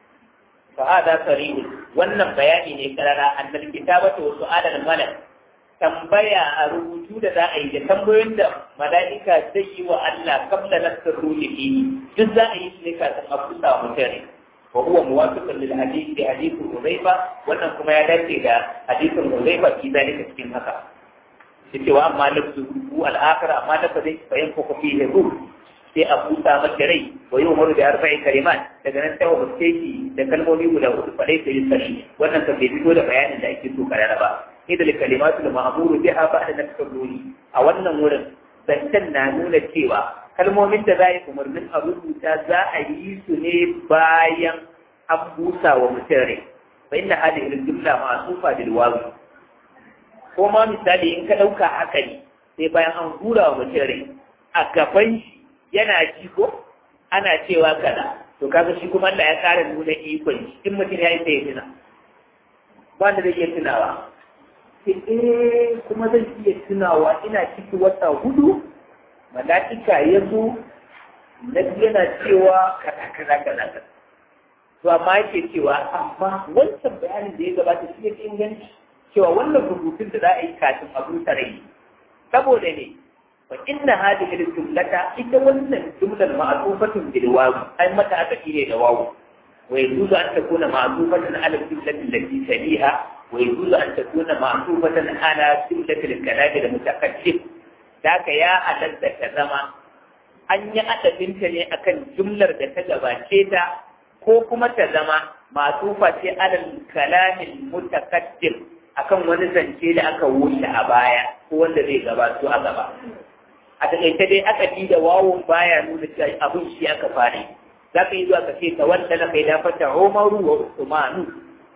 fa hada sarihun wannan bayani ne karara annal kitabatu wa su'alal malak tambaya a rubutu da za a yi da tambayoyin da mala'ika zai yi wa Allah kabla nasar ruhi duk za a yi su ne kafin a kusa wa mutane wa huwa muwafiqun lil hadith bi hadith Hudayfa wannan kuma ya dace da hadithin Hudayfa fi zalika cikin haka yace wa amma lafzu al-akhir amma da fa dai bayan ko fi ruh sai a busa masa rai wa yau maru da arba'in kalimat daga nan sai wa shi da kalmomi guda hudu faɗai sai sani wannan kan bai fito da bayanin da ake so karara ba ida da kalimatu da ma'amuru biha ba da nafsar ruri a wannan wurin zancen na nuna cewa kalmomin da za yi umarnin a rubuta za a yi su ne bayan an busa wa mutum rai fa inna hadhihi al-jumla ma'sufa bil wawi ko ma misali in ka ɗauka haka ne sai bayan an hura wa mutum rai a gaban shi yana ji ko ana cewa kaza to kaga shi kuma Allah ya ƙara nuna ikon shi in mutum ya yi sai ya tuna ba da zai iya tunawa eh kuma zan iya tunawa ina ciki wata hudu mala'ika ya zo na yana cewa kaza kaza kaza to amma yake cewa amma wancan bayanin da ya gabata shi yake inganci cewa wannan rubutun da za a yi kafin a rusa rai saboda ne fa inna hadhihi al-jumlata ita wannan jumlar ma'tufatan bil wawu ai mata aka ne da wawu wa yajuzu an takuna ma'tufatan ala al-jumlati allati taliha wa yajuzu an takuna ma'tufatan ala jumlati al-kalam al-mutakaddim daka ya halatta ta zama an yi adabinta ne akan jumlar da ta gabace ta ko kuma ta zama ma'tufa ce ala al-kalam al-mutakaddim akan wani zance da aka wuce a baya ko wanda zai gabato a gaba a takaice dai aka ji da wawon baya nuna cewa abin shi aka fare za ka yi zuwa ka ce ta wanda na kai dafata umaru wa usmanu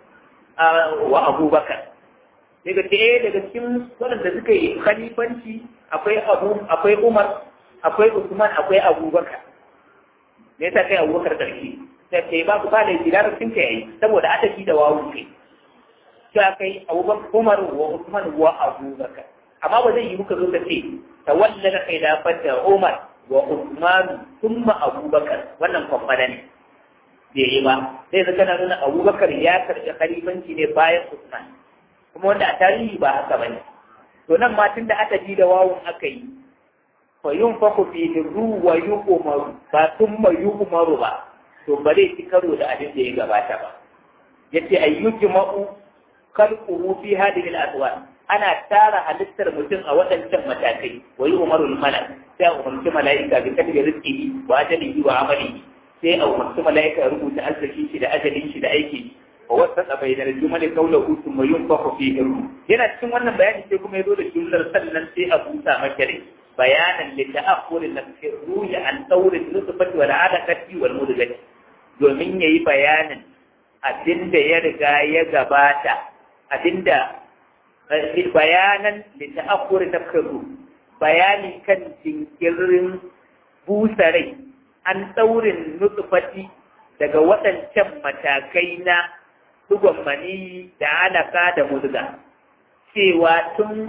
wa abubakar daga ce eh daga cikin waɗanda suka yi khalifanci akwai abu akwai umar akwai usman akwai abubakar me yasa kai abubakar karshe sai ce ba ku ba da jirar sun ka yayi saboda aka ji da wawon kai sai kai abubakar umar wa usman wa abubakar amma ba zai yi muka zo ka ce tawallala khilafata Umar wa Uthman thumma Abubakar wannan kwamfada ne bai yi ba sai zaka na nuna Abubakar ya karɓi khalifanci ne bayan Uthman kuma wanda a tarihi ba haka bane to nan ma tunda aka ji da wawun aka yi fa yunfaku fi ru wa yu'maru ba thumma yu'maru ba to ba zai ci karo da abin da ya gabata ba yace ayyujma'u khalquhu fi hadhihi al-aswar ana tara halittar mutum a waɗancan matakai wa yi umarul malak sai a umarci mala'ika bi kadri rizqihi wa ajalihi wa amalihi sai a umarci mala'ika ya rubuta arziki shi da ajalin shi da aiki wa wasata bainal jumali qawluhu thumma yunfakhu fihi ruh yana cikin wannan bayani sai kuma yazo da jumlar sannan sai a busa maka rai bayanan li ta'akhur nafsi ruhi an tawr al-nutfati wal 'alaqati wal mudghati domin yayi bayanin abinda ya riga ya gabata abinda bayanan da ta'akkuri na karu bayani kan jinkirin busarai an tsaurin nutsufati daga waɗancan matakai na dugon mani da alaka da muzga cewa tun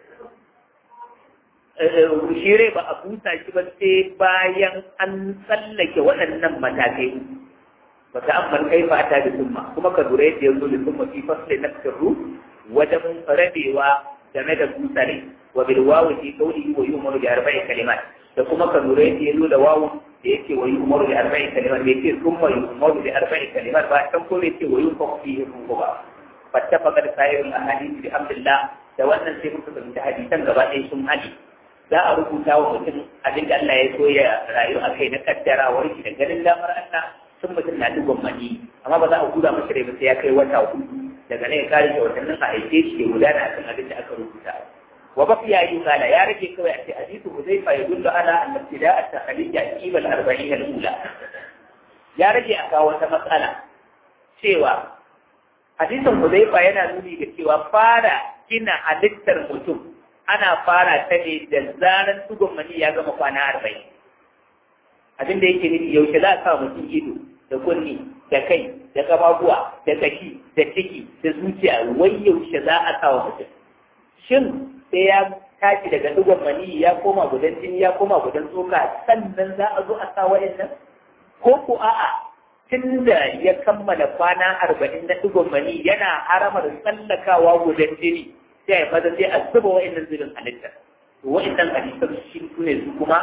shire ba a busa shi ba sai bayan an tsallake waɗannan matakai ba ta amman kai fata da summa kuma ka lura yadda ya zo da summa fi fasle na sirru wajen rabewa game da busare wa bil wawu fi qawlihi wa yu'maru bi arba'i kalimat da kuma ka lura yadda ya zo da wawu da yake wa yu'maru bi arba'i kalimat bai ce summa yu'maru bi arba'i kalimat ba can ko bai ce wa yunfaku fihi ruhu ba fattafaqa da sa'irul ahadith bi hamdillah da wannan sai muka fahimci hadisan gaba ɗaya sun hadi za a rubuta wa mutum abin da Allah ya so ya rayu a kai na kaddarawar shi da ganin damar Allah sun mutum na dugon mani amma ba za a guda masa rai ba sai ya kai wata hudu daga nan ya kare shi watannin a haife shi ya gudana akan abin da aka rubuta wa baqiya yi kala ya rage kawai a ce hadithu huzaifa ya dullu ala an ibtida at-takhlij aqib al-arba'in al-ula ya rage a kawo wata matsala cewa hadisin huzaifa yana nuni ga cewa fara gina halittar mutum ana fara ta ne da zaran tugon mani ya gama kwana arba'in abin da yake nufi yaushe za a sa mutum ido da kunni da kai da kafafuwa da kashi da ciki da zuciya wai yaushe za a sa wa mutum shin sai ya tashi daga dugon mani ya koma gudan jini ya koma gudan tsoka sannan za a zo a sa wa'annan ko ko a'a tun da ya kammala kwana arba'in na dugon mani yana haramar tsallakawa gudan jini sai ya fata sai a zuba wa'annan zubin halitta to wa'annan halittar shi ne su kuma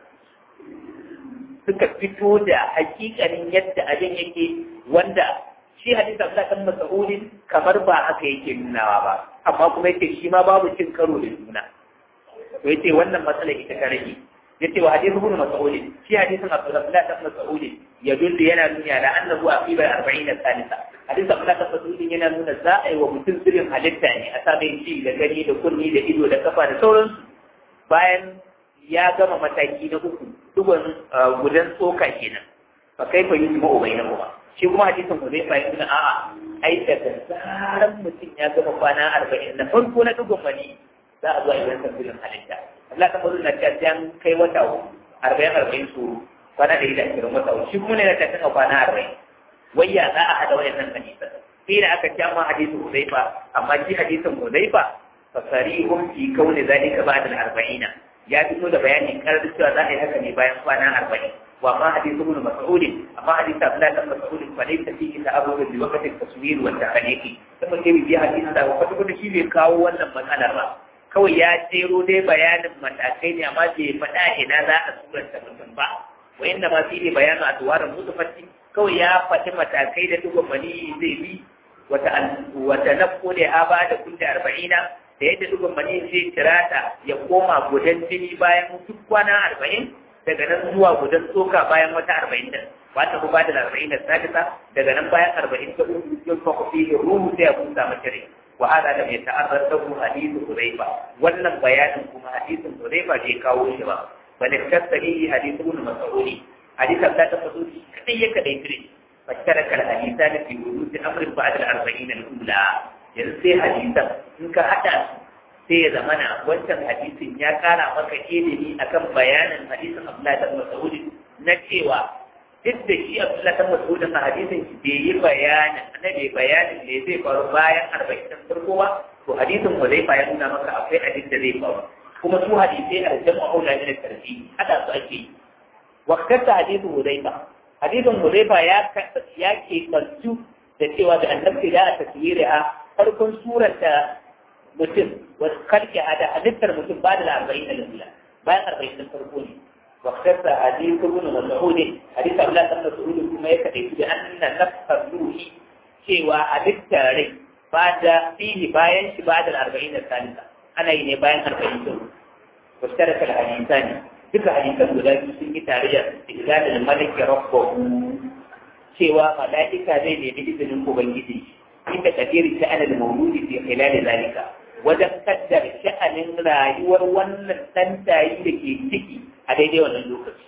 suka fito da hakikanin yadda abin yake wanda shi hadisa Allah kan mas'ulin kamar ba haka yake nunawa ba amma kuma yake shi ma babu cin karo da juna to yace wannan matsalar ita ka rage yace wa hadithu ibn mas'ud shi hadisin Abdullah ibn Mas'ud ya dulli yana nuna da annahu aqiba 40 salisa hadisin Abdullah ibn Mas'ud yana nuna za a yi wa mutum sirrin halitta ne a sabon shi da gani da kunni da ido da kafa da sauransu bayan ya gama mataki na uku dugon gudan tsoka kenan fa kai fa yusma ubainahuma shi kuma hadisin ku zai fahimci na a'a ai daga zaran mutum ya gama kwana arba'in na farko na dugon mani za a zo a yi wani tafsirin halitta Allah ta faru na ta an kai wata arba'in arba'in su kwana ɗari da ashirin wata shi kuma ne na ta kan kwana arba'in wayya za a haɗa wayannan hadisan sai da aka kyama hadisin Hudayfa amma shi hadisin Hudayfa fasarihum fi kauni zalika ba'da al-arba'ina ya fito da bayani karar cewa za a yi haka ne bayan kwana arba'in wa ma hadithu ibn mas'ud amma hadithu abdullah ibn mas'ud fa laysa fihi ta'arrud bi waqti at-taswir wa at-tahqiq kuma sai bi hadithu da wata kuma shi bai kawo wannan matsalar ba kawai ya jero dai bayanin matakai ne amma bai faɗa ina za a suranta mutum ba wa inda ma fi bayanu adwarin mutafatti kawai ya faɗi matakai da duk mani zai bi wata wata nafko da ha ba da kulli arba'ina da yadda duk mani zai tirata ya koma gudan jini bayan duk kwana arba'in daga nan zuwa gudan tsoka bayan wata arba'in din wata ku bada arba'in da sadisa daga nan bayan arba'in ta uku yau fa ku fihi ruhu sai ya kunta mace rai wa hada da mai ta'azzar da ku hadithu Hudayfa wannan bayanin kuma hadithin Hudayfa bai kawo shi ba bal tasali hadithu ibn Mas'ud hadithan da ta fasu kadai ya kadai tire fasharaka al-hadithan fi wujud amrin ba'da al-arba'in al-ula yanzu sai hadisan in ka hada sai ya zamana wancan hadisin ya kara maka ilimi akan bayanin hadisin Abdullahi bin Mas'ud na cewa duk da shi Abdullahi bin Mas'ud a hadisin shi bai yi bayanin annabi bayanin ne zai faru bayan arba'in din farko ba to hadisin ba zai ya nuna maka akwai hadis da zai faru kuma su hadisai a jama'u la min tarfi hada su ake yi waqtata hadisin Hudayfa hadisin Hudayfa ya ya ke kantu da cewa da annabi da taswiriha farkon surata mutum wasu karke a da halittar mutum ba da arba'in da lula bayan arba'in da farko ne waktarsa hadisi ibn mas'ud hadisi Abdullah ibn Mas'ud kuma ya kade shi da anna nafsar ruhi cewa halittar rai ba da fihi bayan shi ba da arba'in da salisa ana yi ne bayan arba'in da waktarsa hadisani duka hadisan guda biyu sun yi tare da istiqlalul malik rabbahu cewa mala'ika zai nemi izinin ubangiji inda kafiri sha'anar mauludi fi khilal zalika wajen kaddar sha'anin rayuwar wannan tantayi da ke ciki a daidai wannan lokaci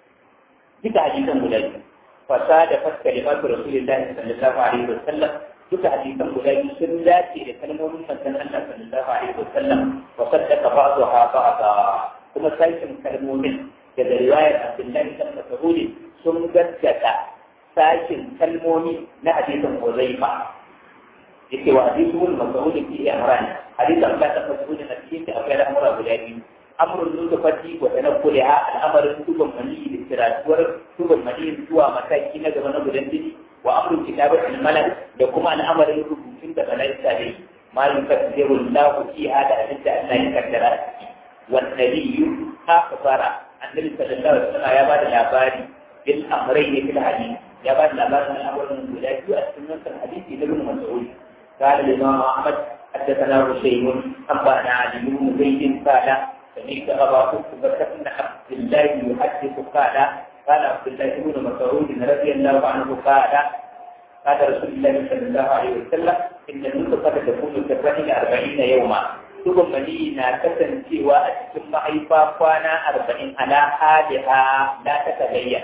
duka hadisan guda biyu fasa da fas kalimatu rasulillah sallallahu alaihi wa sallam duka hadisan guda biyu sun dace da kalmomin manzon Allah sallallahu alaihi wa sallam wa saddaka ba'daha ba'da kuma sashin kalmomin daga riwayar Abdullahi bin Mas'ud sun gaskata sashin kalmomi na hadisin Huzaifa yake wa hadisu mun mas'ul fi amran hadisi an ta mas'ul na cikin da akwai al'amura guda biyu amrun nutfati wa tanaqquliha al'amarin tuban mani da tiratuwar tuban mani zuwa mataki na gaba na gudan jini wa amrun kitabatul malak da kuma al'amarin rubutun da malaika da yi malum kasiru lahu fi hada abinda Allah ya kaddara wan nabiyyu akhbara annabi sallallahu alaihi wasallam ya bada labari bil amrayni fil hadith ya bada labarin al'amarin guda biyu a cikin wannan hadisi na ibn mas'ud قال الإمام أحمد حدثنا رشيد أنبأنا علي بن زيد قال سمعت أبا بكر بن عبد الله يحدث قال قال عبد الله بن مسعود رضي الله عنه قال قال رسول الله صلى الله عليه وسلم إن النطفة تكون كالرحم أربعين يوما ثم مدينة كسنتيوا أتكم محيفا كوانا أربعين على حالها لا تتغير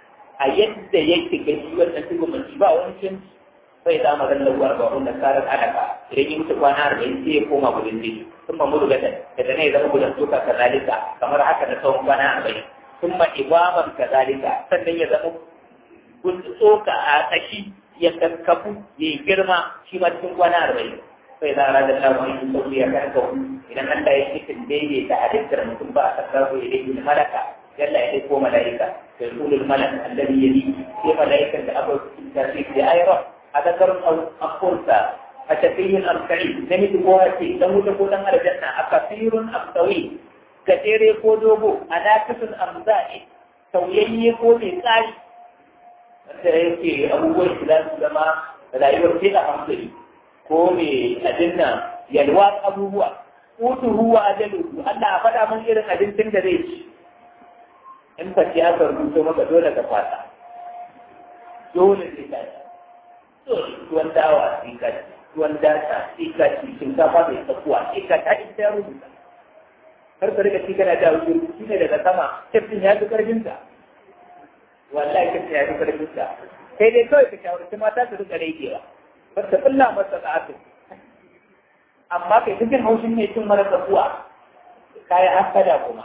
أيد يكتك يوم أن تكون مجيبا وانشن sai za mu zalla uwar ba wanda karar alaka idan yi mutu kwana arba'in sai ya koma gudun jini sun ma mudu gatan daga ne zama gudun tuka kazalika kamar haka da tsawon kwana arba'in sun ma ibaban kazalika sannan ya zama gudun tsoka a kashi ya kakkafu ya yi girma shi ma cikin kwana arba'in sai za a rada lamun yin sauri ya karka idan Allah ya cikin daidaita halittar mutum ba a sarrafa ya daidai malaka yalla ya ɗauko mala'ika sai kulul malak alladhi yadi sai mala'ikan da aka tasiri da ayra a ذكر أو أنثى a tafiyin alkari namiji ko hace dan wuta ko dan aljanna a kafirun amsawi gajere ko dogo a nakisun amza'i sauyayye ko mai tsari wanda yake abubuwan shi za su zama rayuwar sai a hankali ko mai adinna yalwa abubuwa utuhu wa ajaluhu Allah a faɗa mun irin abincin da zai ci in fa ci aka rubuto maka dole ka fata dole sai ka ci dole tuwon dawa sai ka ci tuwon data sai ka ci shinkafa mai tsakuwa sai ka ta ita ya rubuta har ka rika ci kana da wuce shi ne daga sama tafin ya fi karfin ka wallahi tafin ya fi karfin ka sai dai kawai ka shawarci mata su rika raikewa ba ta kulla masa sa'atu amma kai dukkan haushin mai cin mara tsakuwa kayan hasada kuma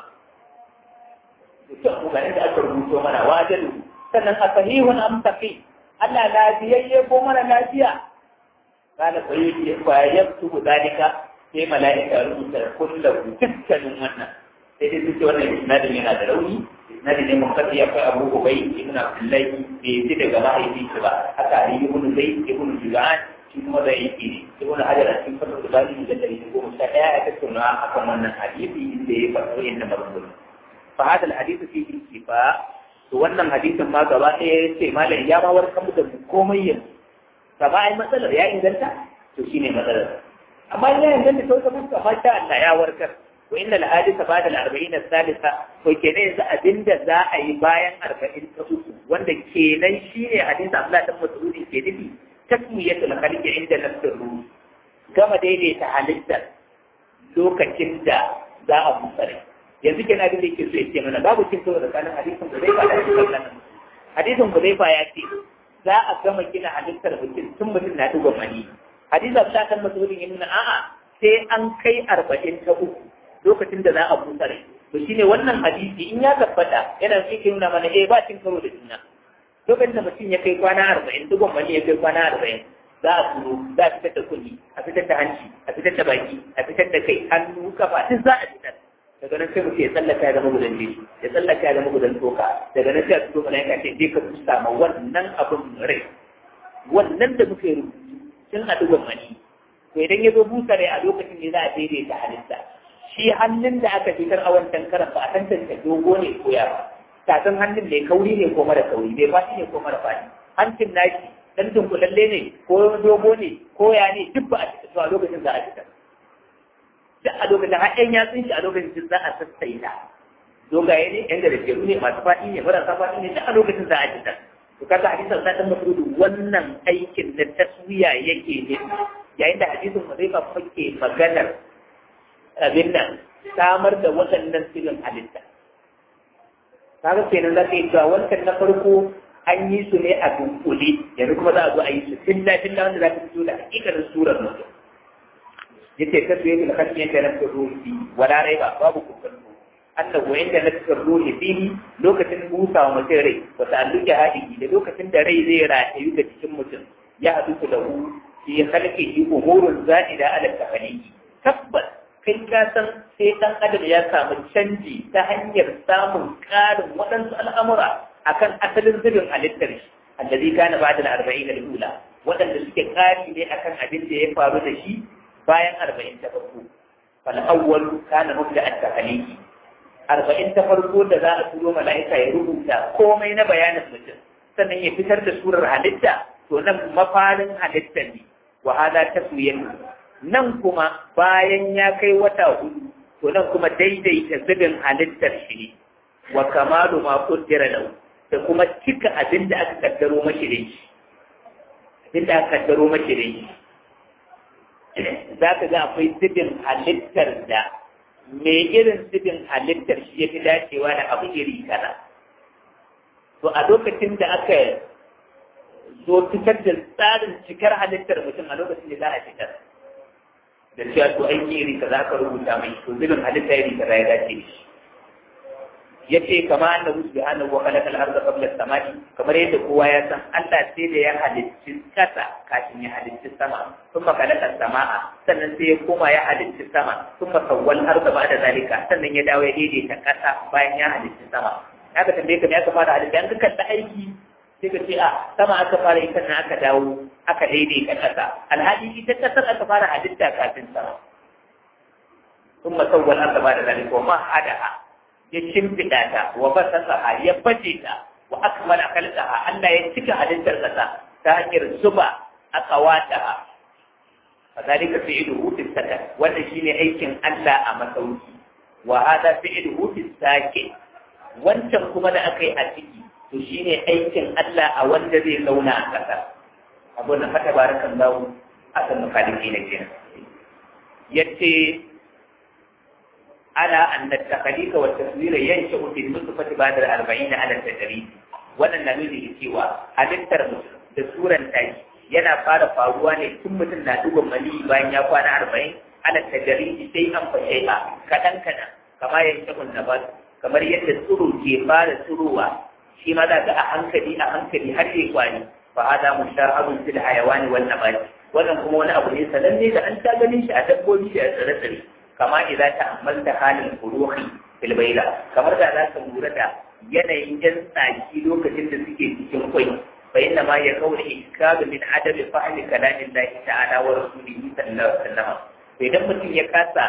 dukkan kokarin da aka rubuto mana wajen sannan a sahihun amsaki Allah lafiyayye ko mara lafiya kana ko yi fa yaktubu dalika sai mala'ika rubuta kullu dukkanin wannan sai dai suke wannan isnadin yana da rauni isnadin ne mun kafi akwai Abu Ubay ibn Abdullah bai yi daga mahaifi shi ba haka Ali ibn Zayd ibn Julan shi kuma da yake ne ibn Hajar a cikin fatul bani da dari goma sha ɗaya ya tattauna akan wannan hadisi inda ya faɗo inda maganganu fa hada al-hadith fi shifa to wannan hadisin ma gaba ɗaya ya ce malam ya ma warkar mu da komai yanzu gaba ai matsalar ya inganta to shine matsalar amma ya inganta to ka fuska ma sha Allah ya warkar wa inna al-hadith ba'da al-arba'in al-thalitha to kenan yanzu abinda za a yi bayan arba'in ta uku wanda kenan shine hadisi Abdullah dan Mas'ud ke nufi tasmiyatul khalqi inda nafsir ruh gama daidaita halittar lokacin da za a musare yanzu kenan abin da yake so ya ce mana babu cin karo tsakanin hadisin da zai ba da hadisin nan hadisin ku zai fa ya ce za a gama gina halittar mutum tun mutum na duba mani hadisin ta kan masudin yin a'a sai an kai arba'in ta uku lokacin da za a musare to shine wannan hadisi in ya tabbata yana cikin nuna mana eh ba cin karo da juna lokacin da mutum ya kai kwana arba'in dugon mani ya kai kwana arba'in za a turo za a fitar da kunni a fitar da hanci a fitar da baki a fitar da kai hannu kafa duk za a fitar daga nan sai mutum ya tsallaka ya zama gudan jini ya tsallaka ya zama gudan toka daga nan sai a fito mana ya ce je ka tusa ma wannan abin rai wannan da muka yi rubutu sun a dugon mani to idan ya zo busa rai a lokacin ne za a daidaita halitta shi hannun da aka fitar a wancan karan ba a tantance dogo ne ko yaro tafin hannun ne kauri ne ko mara kauri bai faɗi ne ko mara faɗi hancin nashi dan dunkulalle ne ko dogo ne ko ya ne duk ba a cikin to a lokacin za a fitar duk a lokacin har ƴan yatsun shi a lokacin za a sassaita dogaye ne ƴan garajeru ne masu faɗi ne marasa faɗi ne duk a lokacin za a fitar to kaga hadisin sa dan masudu wannan aikin da taswiya yake ne yayin da hadisin mazaifa fake maganar abin nan samar da waɗannan sirrin halitta kaga kenan za ka yi cewa wancan na farko an yi su ne a dunkule yanzu kuma za a zo a yi su filla filla wanda za ka fito da hakikarin surar mutum yace ta suye da kashi yake na ruhi wala rai ba babu kokonto annahu inda na cikin ruhi fihi lokacin busa wa mutum rai wa ta'alluki hadihi da lokacin da rai zai ratayu ga cikin mutum ya haɗu su da hu fi halqihi umurun za'ida ala tafaliki tabbas kai ka san sai ɗan adam ya samu canji ta hanyar samun ƙarin waɗansu al'amura akan asalin zubin halittar shi allazi kana ba'da al-arba'in al-ula waɗanda suke ƙari ne akan abin da ya faru da shi bayan arba'in ta farko fal awwal kana mubda at-takhliqi arba'in ta farko da za a turo mala'ika ya rubuta komai na bayanin mutum sannan ya fitar da surar halitta to nan mafarin halittar ne wa hada taswiyatu nan kuma bayan ya kai wata hudu to nan kuma daidaita zubin halittar shi ne wa kamalu ma qaddara lahu da kuma cika abin da aka kaddaro mashi da shi abin da aka kaddaro mashi da shi za ka ga akwai zubin halittar da me irin zubin halittar shi ya fi dacewa da abu iri kaza to a lokacin da aka zo fitar da tsarin cikar halittar mutum a lokacin da za a fitar da cewa to aiki iri kaza aka rubuta mai to zubin halitta iri kaza ya dace da shi ya ce kama annahu subhanahu wa khalaqa al-ardha qabla as-samai kamar yadda kowa ya san Allah sai da ya halicci kasa kafin ya halicci sama kuma khalaqa as-samaa sannan sai ya koma ya halicci sama kuma sawwal arda ba'da zalika sannan ya dawo ya daidaita kasa bayan ya halicci sama haka tambaye ka me aka fara halitta an ka kalla aiki sai ka ce a sama aka fara ita na aka dawo aka daidaita ƙasa alhali ita ƙasar aka fara halitta kafin sama ثم سوى الأرض بعد ذلك ومهدها يشمفتا تا وبسطها يبجتا وأكمل خلقها ألا يتك هدنتر كذا تهجر زبا أقواتها فذلك فعله في السكن والنشين أيكن ألا أمسوكي وهذا فعله في الساكن wancan kuma da aka yi a ciki to shine aikin Allah a wanda zai zauna a ƙasa abin da fata barakan zawo a san makaliki na kenan yace على أن التخليق والتصوير ينشأ في النطفة بعد الأربعين على التدريب wannan na nuni cewa halittar da suran tashi yana fara faruwa ne tun mutum na dugon mali bayan ya kwana arba'in ala tajari sai an fashe a kaɗan kaɗan kamar yadda kun na kamar yadda tsiro ke fara tsirowa shi ma za ga a hankali a hankali har ya kwani fa hada mushahabun fil hayawani wan nabati wannan kuma wani abu ne sananne da an ta ganin shi a dabbobi da tsire-tsire kama idza ta'ammalta halin furuhi fil bayla kamar da za ka lura da yanayin jan tsaki lokacin da suke cikin kwai fa inna ma ya kauna iskalu min adabi fahmi kalamin Allah ta'ala wa rasulihi sallallahu alaihi wasallam to idan mutum ya kasa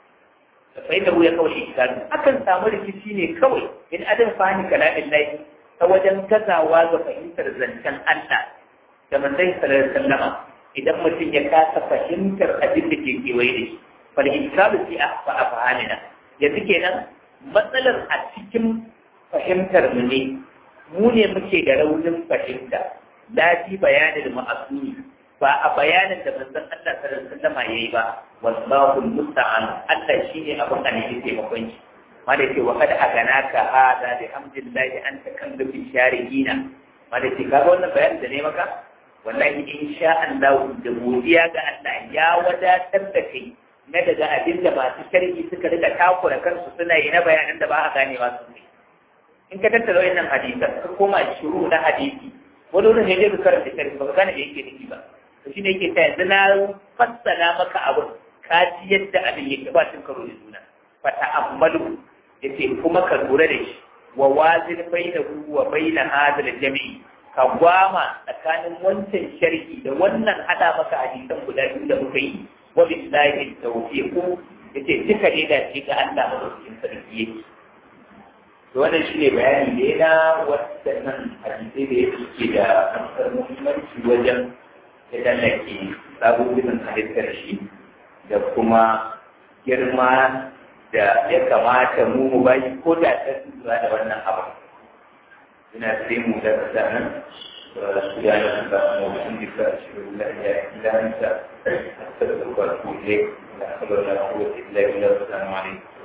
fa inna ya kauna iskalu akan samu rikici ne kawai in adam fahmi kalamin Allah ta wajen gazawa ga fahimtar zancen Allah da manzon sallallahu alaihi wasallam idan mutum ya kasa fahimtar abin da ke kewaye da shi fal'iskalu fi afhamina yanzu kenan matsalar a cikin fahimtar mu ne mu ne muke da raunin fahimta lafi bayanin ma'asuni ba a bayanin da manzon Allah sallallahu alaihi wasallam yayi ba wallahu musta'an Allah shine abin da ne taimakon shi ma da ce wa kada aganaka hada bi hamdillahi anta kan da fi sharihina ma da ce kaga wannan bayanin da ne maka wallahi insha Allah da godiya ga Allah ya wadatar da kai na daga abin da masu sharhi suka rika takura kansu suna yi na bayanan da ba a ganewa su ne in ka tattara wannan hadisan ka koma shiru na hadisi wani wurin ne zai karanta sharhi ba ka gane da yake nufi ba to shine yake ta yanzu na fassara maka abin ka ji yadda abin yake ba cin karo da juna fa ta'ammalu yace kuma ka lura da shi wa wazin bainahu wa baina hadal jami'i ka gwama tsakanin wancan sharhi da wannan hada maka hadisan guda biyu da muka yi wa billahi tawfiq yace duka ne da shi ga Allah madaukakin sarki yake to wannan shine bayani da yana waɗannan hadisai da yake da amsar muhimmanci wajen yadda nake sabobin halittar shi da kuma girma da ya kamata mu mu bayi ko da ta lura da wannan abu ina sai mu da nan سبحانك اللهم وبحمدك أشهد أن لا إله إلا أنت أستغفرك وأتوب إليك لا حول ولا قوة إلا بالله السلام عليكم